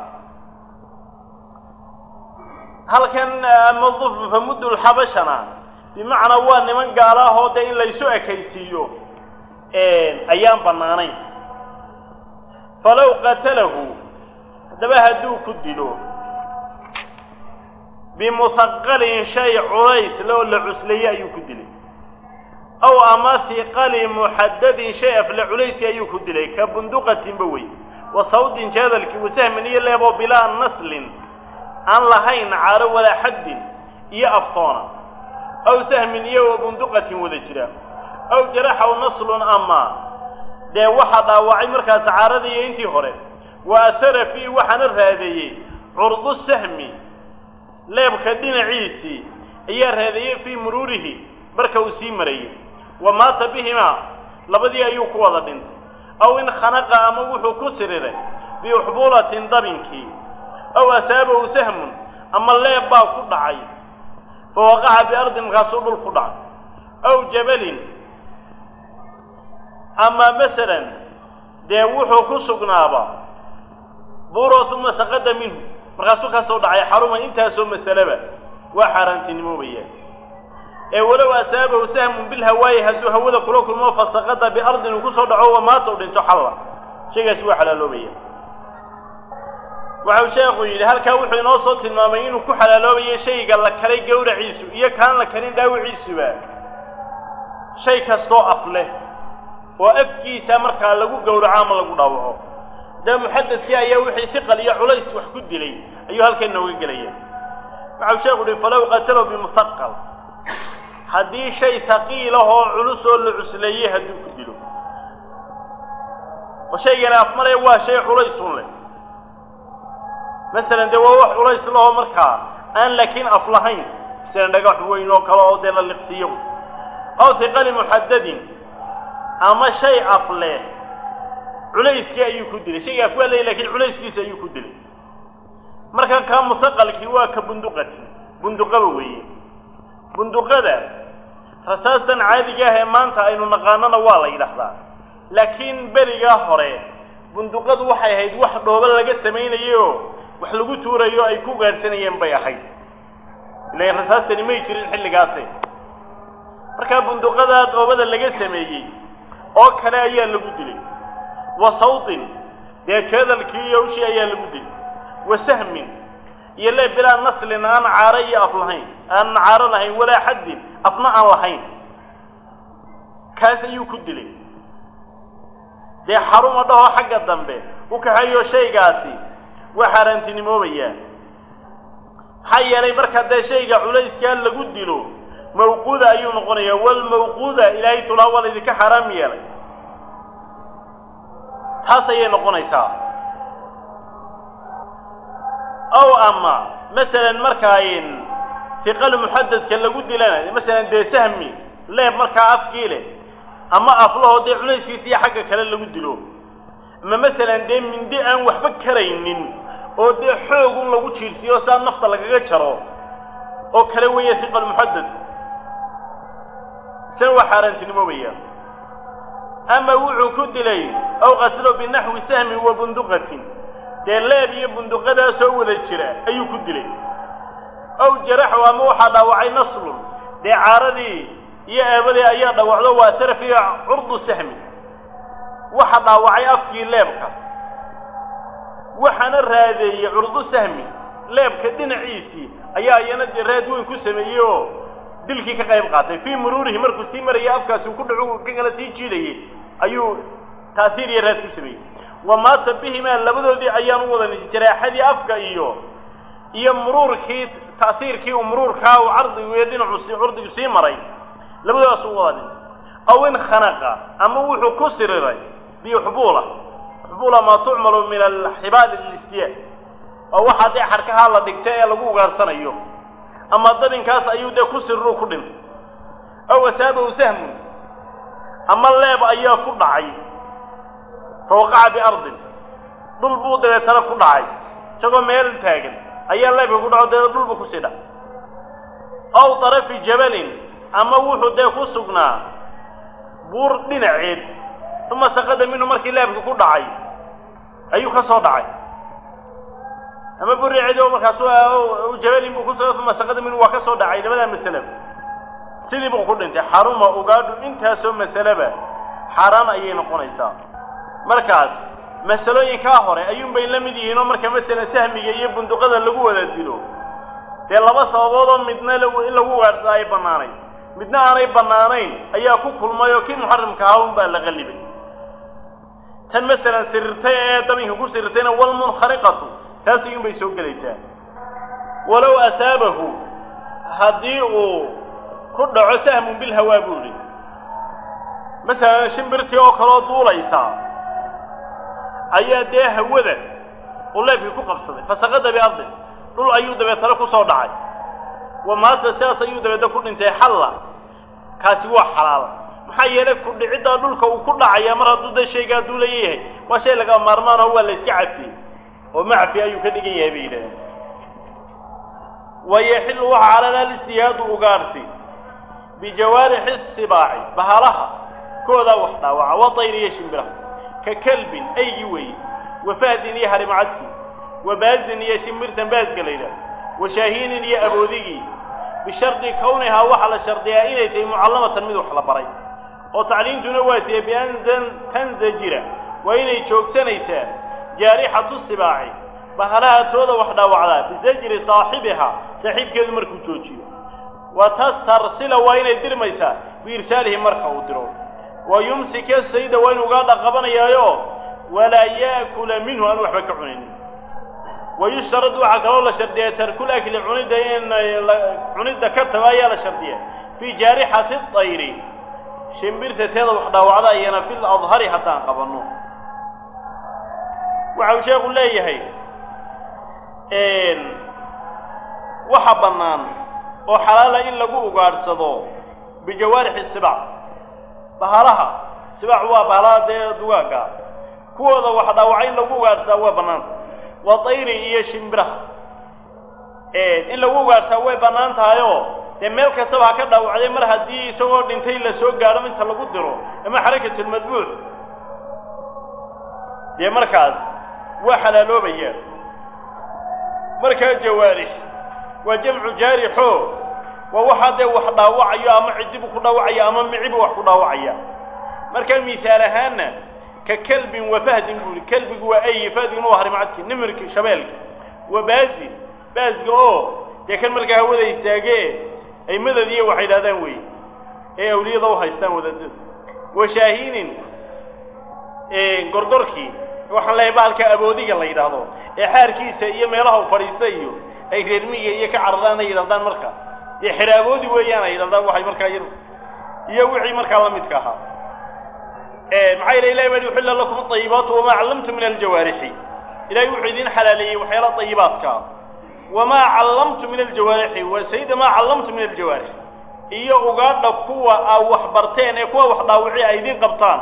[SPEAKER 1] halkan ama dufru famuddu lxabashana bimacnaa waa niman gaala ahoo dee in laysu ekaysiiyo ayaan bannaanayn falow qatalahu haddaba hadduu ku dilo bimuhaqalin shay culays loo la cusleeye ayuu ku dilay aw ama hiqali muxadadin shay afle culaysi ayuu ku dilay ka bunduqatinba wey wa sawdin jeedalkii wasahmin iyo leeboo bilaa naslin aan lahayn caaro walaa xaddin iyo aftoona aw sahmin iyo wa bunduqatin wada jira aw jaraxaw naslun ama dee waxaa dhaawacay markaas caaradii iyo intii hore wa ahara fiihi waxaana raadeeyey curdu sahmi leebka dhinaciisii ayaa raadeeyey fii muruurihi marka uu sii marayay wa maata bihimaa labadii ayuu ku wada dhintay aw in khanaqa ama wuxuu ku siriray biuxbuulatin dabinkii aw asaabahu sahmun ama leeb baa ku dhacay fa waqaca biardin markaasuu dhul ku dhacay aw jabalin ama masalan dee wuxuu ku sugnaaba buuro uma saqada minhu markaasuu ka soo dhacay xaruma intaasoo masaleba waa xaaraantinimoobaya ee walow asaabahu sahmun bilhawaayi hadduu hawada kula kulmo fasaqada biardin uu kusoo dhaco wa maata u dhinto xalla shaygaasi waa xalaaloobaya waxau sheekhu yidhi halkaa wuxuu inoo soo tilmaamay inuu ku xalaaloobayo shayga la karay gowraciisu iyo kaan la karin dhaawiciisuba shay kastoo af leh oo afkiisa markaa lagu gowraco ama lagu dhaawaco dee muxadadkii ayaa wixii hiqal iyo culays wax ku dilay ayuu halkan nooga gelaya waxau sheekhu uhi falow qatalahu bimuhaqal haddii shay haqiilahoo culus oo la cusleeyey hadduu ku dilo oo shaygani afmaraya waa shay culaysun leh masalan dee waa wax culays lahoo markaa aan laakiin af lahayn masalan dhagax weyn oo kale oo dee la liqsiiyo aw hiqali muxadadin ama shay af leh culayskii ayuu ku dilay shayga af waa leey lakiin culayskiisa ayuu ku dilay marka kaa musaqalkii waa ka bunduqati bunduqaba weeye bunduqada rasaastan caadiga ah ee maanta aynu naqaanona waa la yidhaahdaa laakiin berigaa hore bunduqadu waxay ahayd wax dhoobo laga samaynayoo wax lagu tuurayo ay ku gaadhsanayeen bay ahayd ilan rasaastani may jirin xilligaase markaa bunduqadaa dhoobada laga sameeyey oo kale ayaa lagu dilay wa sawtin dee jeedalkii iyo ushii ayaa lagu dilay wa sahmin iyo lee bilaa naslin aan caaro iyo af lahayn aan caaro lahayn walaa xaddin afna aan lahayn kaas ayuu ku dilay dee xaruma dhahoo xagga dambe u kaxeeyo shaygaasi waa xaaraantinimoobayaa maxaa yeelay marka dee shayga culayskaa lagu dilo mawquuda ayuu noqonayaa walmawquuda ilaahay tulaa waa laydinka xaaraam yeelay taas ayay noqonaysaa ow ama masalan markaa hiqal muxadadka lagu dilana masalan dee sahmi leeb markaa afkii leh ama aflahoo dee culayskiisa iyo xagga kale lagu dilo ama masalan dee mindi aan waxba karaynin oo dee xoogun lagu jiirsiiyo saa nafta lagaga jaro oo kale weeye hiqal muxadadku isna waa xaaraantinimoobaya ama wuxuu ku dilay aw qatlo binaxwi sahmi wa bunduqatin dee leeb iyo bunduqadaasoo wada jira ayuu ku dilay aw jaraxu ama waxaa dhaawacay naslun dee caaradii iyo eebadii ayaa dhaawacdo waa tarafiya curdu sahmi waxa dhaawacay afkii leebka waxaana raadeeyey curdu sahmi leebka dhinaciisii ayaa iyana dee raad weyn ku sameeyey oo dilkii ka qayb qaatay fii muruurihi markuu sii marayay afkaasi ku dhacu ka kala sii jiidayey ayuu taasiir iyo raad ku sameeyey wa maata bihimaa labadoodii ayaan u wadan jaraaxadii afka iyo iyo muruurkii ta'hiirkii uu muruurkaa uu cardigu iyo dhinacu si curdigu sii maray labadoodaas u wada dhintay aw in khanaqa ama wuxuu ku siriray bixubuula xubuula maa tucmalu min alxibaali lilistiyaan oo waxaa dee xarkahaa la dhigta ee lagu ugaarsanayo ama dabinkaas ayuu dee ku sirru ku dhintay aw asaabahu sahmun ama leeb ayaa ku dhacay fa waqaca biardin dhul buu dabeetana ku dhacay isagoo meel taagan ayaa leebka ku dhaco dee dhulbu kusii dhacay aw tarafi jabalin ama wuxuu dee ku sugnaa buur dhinaceed uma saqada minhu markii leebka ku dhacay ayuu ka soo dhacay ama buriceed oo markaas jabalin buu kuso uma saqada minhu waa ka soo dhacay labadaa masaleba sidii buu ku dhintay xaruma ugaadhu intaasoo masaleba xaaraan ayay noqonaysaa markaas masalooyinkaa hore ayuunbay la mid yihiin oo marka masalan sahmiga iyo bunduqada lagu wada dilo dee laba sababood oo midna in lagu ugaadhsaa ay bannaanayn midna aanay bannaanayn ayaa ku kulmay oo kii muxarimka ahaa un baa la qallibay tan masalan sirirtay ee dabinka ku sirirtayna walmunkhariqatu taas ayuunbay soo gelaysaa walow asaabahu haddii uu ku dhaco sahmun bilhawaa buu idhi masalan shimbirtii oo kaloo duulaysaa ayaa dee hawada uu leebkii ku qabsaday fasaqada biardin dhul ayuu dabeetana ku soo dhacay wa maata sidaas ayuu dabeetna ku dhintay xalla kaasi waa xalaal maxaa yeelay ku dhiciddaa dhulka uu ku dhacaya mar hadduu dee shaygaa duulaya yahay waa shay laga maarmaan oo waa la iska cafiyey oo macfi ayuu ka dhigan yahay bay yidhahdeen wayaxillu waxa calala listiyaadu ugaadhsi bijawaarixi sibaaci bahalaha koodaa wax dhaawaca wa tayri iyo shimbiraha ka kalbin aygi weeye wa fahdin iyo harimacadki wa baazin iyo shimbirtan baasga la yidhaah wa shaahiinin iyo aboodigii bishardi kownihaa waxaa la shardiyaa inay tahay mucallamatan mid wax la baray oo tacliimtuna waasiye bian tanzajira waa inay joogsanaysaa jaarixatu sibaaci bahalaha tooda wax dhaawacdaa bisajri saaxibihaa saaxiibkeedu markuu joojiyo wa tastarsila waa inay dirmaysaa biirsaalihi marka uu diro wa yumsika sayda waa inu ugaadha qabanayaayo walaa yaakula minhu aan waxba ka cunaynin wa yushtarad waxaa kaloo la shardiyaa tarkul akli cunidda in cunidda ka tago ayaa la shardiyaa fii jaarixati dayri shimbirta teeda wax dhaawacda iyana fil adhari haddaan qabanno waxa uu sheekhu leeyahay waxa bannaan oo xalaala in lagu ugaadhsado bijawaarixi sibac bahalaha sibac waa bahalaha dee dugaagga kuwooda wax dhaawaca in lagu ugaadhsaa waa bannaanta waa dayri iyo shimbiraha in lagu ugaadhsaa way bannaan tahayoo dee meel kastaba ha ka dhaawacday mar haddii isagoo dhintay la soo gaadho inta lagu diro ama xarakatulmadbuuc dee markaas waa xalaaloobaya markaa jawaarix waa jamcu jaarixo waa waxaa dee wax dhaawacayo ama cidibu ku dhaawacaya ama micibu wax ku dhaawacaya markaa mihaal ahaanna ka kelbin wa fahdin buu yihi kelbigu waa ayi fahdiguna waa harimcadki nimirki shabeelki wa baazin baasga oo dee kan markaa hawada istaagee ay madadiyo waxay idhahdaan wey ee awliyada u haystaan wadaadada wa shaahiinin gorgorkii waxaan leehay bahalka aboodiga la yidhaahdo ee xaarkiisa iyo meelaha u fadhiista iyo ay reermiga iyo ka cararaan ay yidhahdaan marka dee xiraaboodi weeyaan ay yidhahdaan waxay markaa y iyo wixii markaa la midka ahaa maxaa yeele ilahi baa uxilla lakum aayibaatu wamaa callamtu min aljawaarixi ilahay wuxuu idin xalaaleeyey waxyaala ayibaadkaa wamaa callamtu min aljawaarixi wa sayida maa callamtu min aljawaarix iyo ugaadha kuwa aa wax barteen ee kuwa wax dhaawici ay idin qabtaan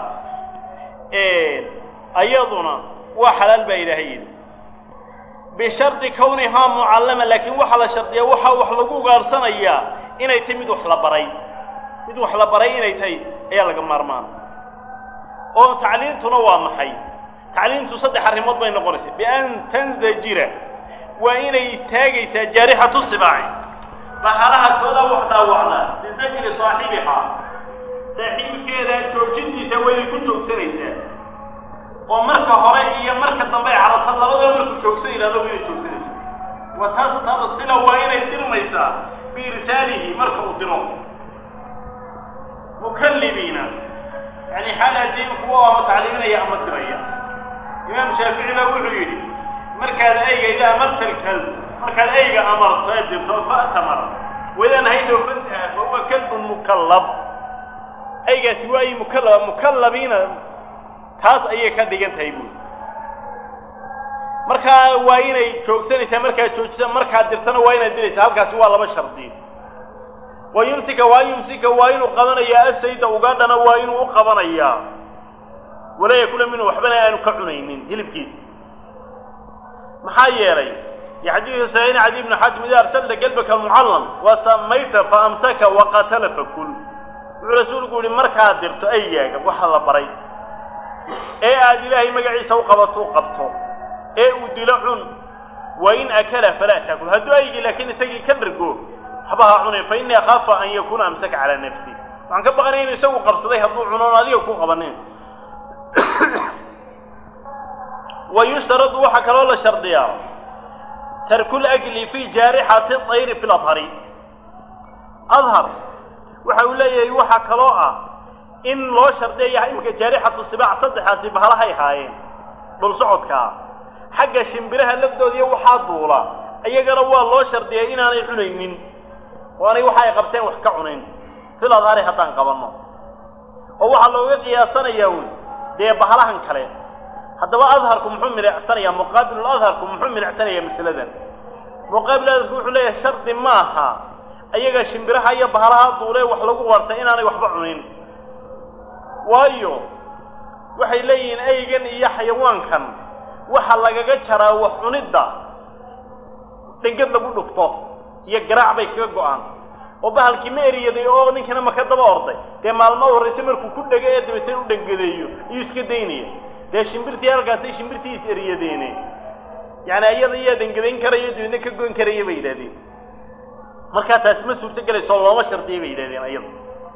[SPEAKER 1] ayaduna waa xalaal baa ilaahay yidhi bishardi kawnihaa mucallama laakiin waxaa la shardiyaa waxaa wax lagu ugaadhsanayaa inay tahay mid wax la baray mid wax la baray inay tahay ayaa laga maarmaan oo tacliintuna waa maxay tacliintu saddex arrimood bay noqonaysaa bian tanzajira waa inay istaagaysaa jaarixatu sibaaci bahalaha kooda wax dhaawacnaa bizajri saaxibihaa saaxiibkeeda joojintiisa waa inay ku joogsanaysaa oo marka hore iyo marka dambe ay carabta labadaba markuu joogsan yidhahdo waa inay joogsanaysaa wa tastarsila waa inay dirmaysaa biirsaalihi marka uu diro mukallibiina yani xaal adiin kuwa ama tacliiminaya ama diraya imaam shaafici baa wuxuu yidhi markaad ayga idaa amarta alkalb markaad ayga amarto ee dirto fa'tamar wadaan haydoo fantaha fa huwa kalbun mukallab aygaasi waa ay mukallaba mukallabiina taas ayay ka dhigan tahay buuri markaa waa inay joogsanaysaa markaad joojisa markaad dirtana waa inaad diraysaa halkaasi waa laba shardi wa yumsika waa yumsika waa inuu qabanayaa asayda ugaadhana waa inuu u qabanayaa walaa yakula minhu waxbana aanu ka cunaynin hilibkiisa maxaa yeelay yo xadiidka saxiixin cadi ibnu xatim ida arsalta galbaka mucallam wa samayta fa amsaka wa qatala fakul wuxuu rasuulku yihi markaad dirto aygaaga waxa la baray ee aada ilaahay magaciisa u qabato u qabto ee uu dilo cun wa in akala falaa taakul hadduu aygii laakiin isagii ka dhargo waxba ha cunin fa innii akhaafa an yakuuna amsaka calaa nafsi waxaan ka baqanaya inu isagu qabsaday hadduu cuno on adiga ku qabanin wa yushtaradu waxaa kaloo la shardiyaa tarkul akli fi jaarixati ayri fi ladhari adhar waxa uu leeyahay waxaa kaloo ah in loo shardiyayaha imika jaarixatu sibaac saddexaasi bahalahay haayeen dhul socodkaa xagga shimbiraha lafdoodiiyo waxaa duula iyagana waa loo shardiyay inaanay cunaynin oo anay waxa ay qabteen wax ka cunayn fil adhari haddaan qabanno oo waxaa looga qiyaasanayaa wy dee bahalahan kale haddaba adharku muxuu milicsanayaa muqaabilul adharku muxuu milicsanayaa masaladan muqaabil adharku wuxuu leeyahay shardi maaha ayaga shimbiraha iyo bahalaha duulee wax lagu warsan inaanay waxba cunin waayo waxay leeyihiin aygan iyo xayawaankan waxa lagaga jaraa wax cunidda dhengad lagu dhufto iyo garaac bay kaga go-aan oo bahalkii ma eriyaday oo ninkana maka daba orday dee maalmo horrayse markuu ku dhego ee dabeetana u dhengadeeyo iyuu iska daynaya dee shimbirtii halkaasay shimbirtii is eriyadeene yacni iyada iyaa dhengadayn karayo dabeedna ka goyn karaya bay yidhahdeen markaa taasi ma suurto gelayso looma shardiya bay yidhahdeen ayada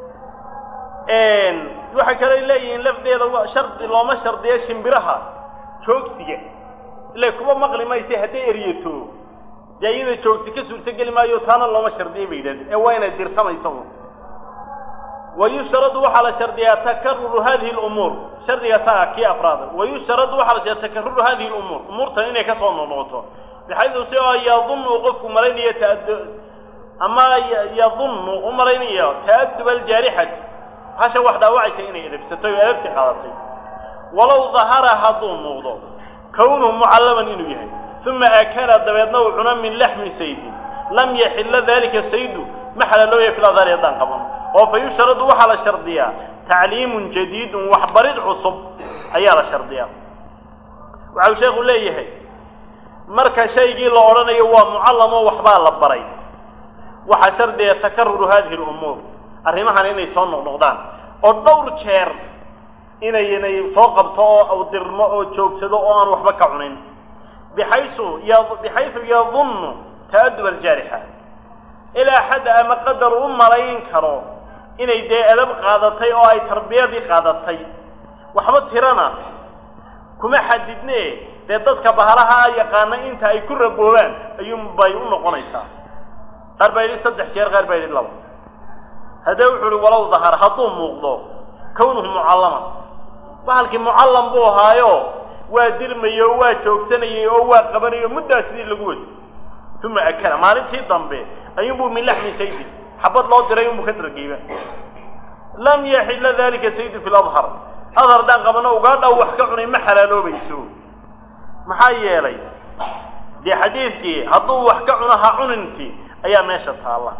[SPEAKER 1] waxay kaloo leeyihiin lafdeeda shardi looma shardiyo shimbiraha joogsiga ila kuba maqli mayse hadday eryato dee iyada joogsi ka suurto geli maayo taana looma shardiya bay yidhahdeen ee waa inay dirsamaysa un wa yushtaradu waxaa la shardiyaa takaruru hadihi lumuur shardigaasaa kii afraada wa yushtaradu waxaa la shardiyaa takaruru hadihi lumuur umuurtan inay kasoo noqnoqoto bixaydu si oo yadunnu qofku malaynayo ama yadunnu u malaynayo ta'aduba aljaarixati hasha wax dhaawacaysa inay edabsatay oo edabtii qaadatay walow dahara hadduu muuqdo kownuhu mucallaman inuu yahay uma akala dabeedna uu cuno min laxmi saydin lam yaxilla dalika saydu ma xalaalooya fil adhaari haddaan qaban oo fa yushradu waxaa la shardiyaa tacliimun jadiidun waxbarid cusub ayaa la shardiyaa waxau sheekhu leeyahay marka shaygii la odhanayo waa mucallamoo waxbaa la baray waxaa shardiya takaruru hadihi lumuur arrimahan inay soo noqnoqdaan oo dhowr jeer inaynay soo qabto oo awdirmo oo joogsado oo aan waxba ka cunin bixaysu bixaysu yadunnu ta'adub aljaarixa ilaa xadda ama qadar u malayn karo inay dee edab qaadatay oo ay tarbiyadii qaadatay waxba tirana kuma xadidne dee dadka bahalaha yaqaana inta ay ku raboobaan ayuunbay u noqonaysaa qaar baa yidhi saddex jeer qaar baa yidhi laba haddee wuxuu uhi walow dahar hadduu muuqdo kownuhu mucallaman bahalkii mucallam buu ahaayo waa dirmayey oo waa joogsanayey oo waa qabanayay oo muddaa sidii lagu wado uma akala maalintii dambe ayuunbuu min laxmi saydin xabad loo diray unbuu ka dargeyba lam yaxilla dalika saydu fi ladhar adhar haddaan qabano ugaadhaw wax ka cunay ma xalaaloobayso maxaa yeelay dee xadiidkii hadduu wax ka cuno ha cunintii ayaa meesha taalla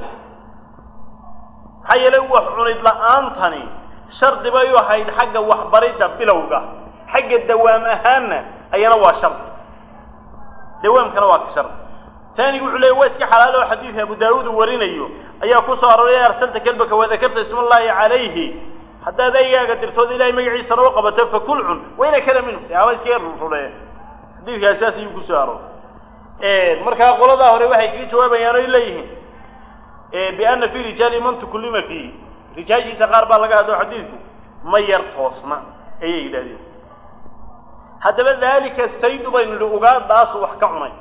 [SPEAKER 1] maxaa yeelay wax cunid la-aantani shardi bay u ahayd xagga waxbaridda bilowga xagga dawaam ahaanna ayana waa shardi dawaamkana waa ka shardi taanigu wuxuu leeyay waa iska xalaalo oo xadiidka abu daawuud uu warinayo ayaa ku soo arooray arsalta kelbaka wadakarta ismallaahi calayhi haddaad aygaaga dirtood ilahay magaciisana u qabato fakul cun wayna kala minhu ama iskaga rururee xadiidkaas saas ayuu ku soo arooray markaa qoladaa hore waxay kaga jawaabayaan oy leeyihiin biana fi rijaali man tukullima fiihi rijaashiisa qaar baa laga hadlo xadiidku ma yar toosna ayay yidhahdeen haddaba daalika saydu baynu nihi ugaadhaasu wax ka cunay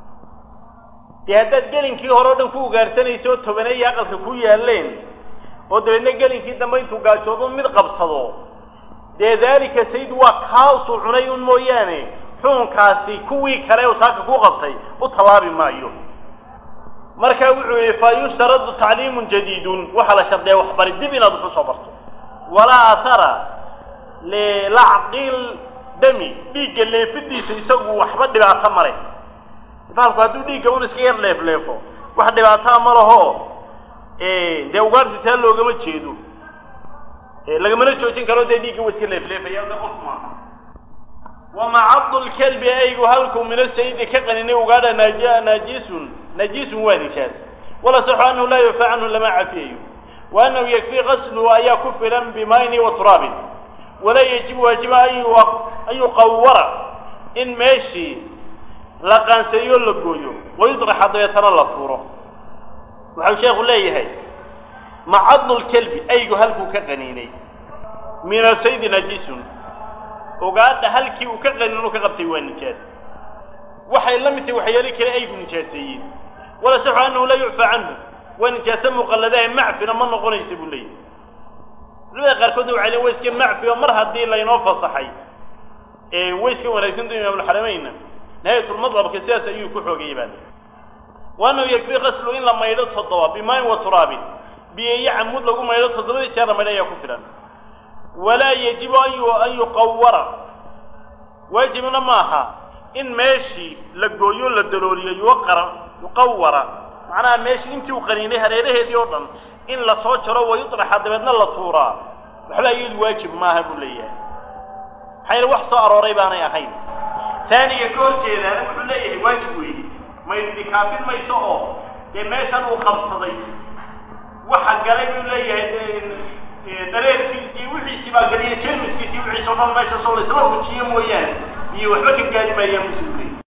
[SPEAKER 1] dee haddaad gelinkii hore o dhan ku ugaadhsanayso oo tobaneeya aqalka ku yaalleen oo dabeedna gelinkii dambe intuu gaajoodu mid qabsado dee daalika saydu waa kaasuu cunay un mooyaane xuunkaasi kuwii kale oo saaka ku qabtay u tallaabi maayo markaa wuxuu yihi fa yushtaradu tacliimun jadiidun waxaa la shardiyaa waxbari dib inaad wax usoo barto walaa athara lilacqil dami dhiigga leefidiisa isagu waxba dhibaato male baalku hadduu dhiigga un iska yar leefleefo wax dhibaataa ma laho dee ugaarsi taa loogama jeedo lagamana joojin karo dee dhiigga wa iska leefleefaya de qof maaha wamacadu lkelbi aygu halkuu mina sayidi ka qaninay ugaadha naaja naajisun najisun waa nijaas wala saxu annahu laa yufa canhu lama cafiyayo wa annahu yakfii qasluhu ayaa ku filan bimayni wa turaabin walaa yajibu waajiba an yuqawara in meeshii la qaanseeyo la gooyo wayudraxa dabeetana la tuuro waxau sheekhu leeyahay macadu lkelbi aygu halkuu ka qaniinay mina saydi najisun ogaadha halkii uu ka qanin uu ka qabtay waa nijaas waxay la mid tahay waxyaali kale aygu nijaaseeyeen wala saxu annahu laa yucfaa canhu waa nijaase muqalladahe macfina ma noqonaysa buu leeyahy culimada qaarkoodna waxay leen wa iska macfi oo mar haddii laynoo fasaxay way iska wanaagsantu imaamulxarameynna nihayatulmadlabka sidaas ayuu ku xoogayay baa wa annahu yakfii qaslu in la maydho toddoba bimayn wa turaabin biyo iyo camud lagu maydho toddobadii jeer la maydho ayaa ku filan walaa yajibu an yuqawara waajibna maaha in meeshii la gooyo la dalooliyo yuqara yuqawara macnaha meeshii intii uu qaniinay hareeraheedii oo dhan in lasoo jaro wayudraxa dabeedna la tuuraa waxba iyadu waajib maaha buu leeyahay maxaa yeele wax soo arooray baanay ahayn taaniga ka hor jeedaana wuxuu leeyahay waajib weeye maydidi kaafin mayso oo dee meeshan uu qabsaday waxa galay buu leeyahay dareerkiisi iyo wixiisii baa galiya jermiskiisi wixiisi o dhan meesha soo laysla rujiyo mooyaane iyo waxba ka gaari maayaan muslimley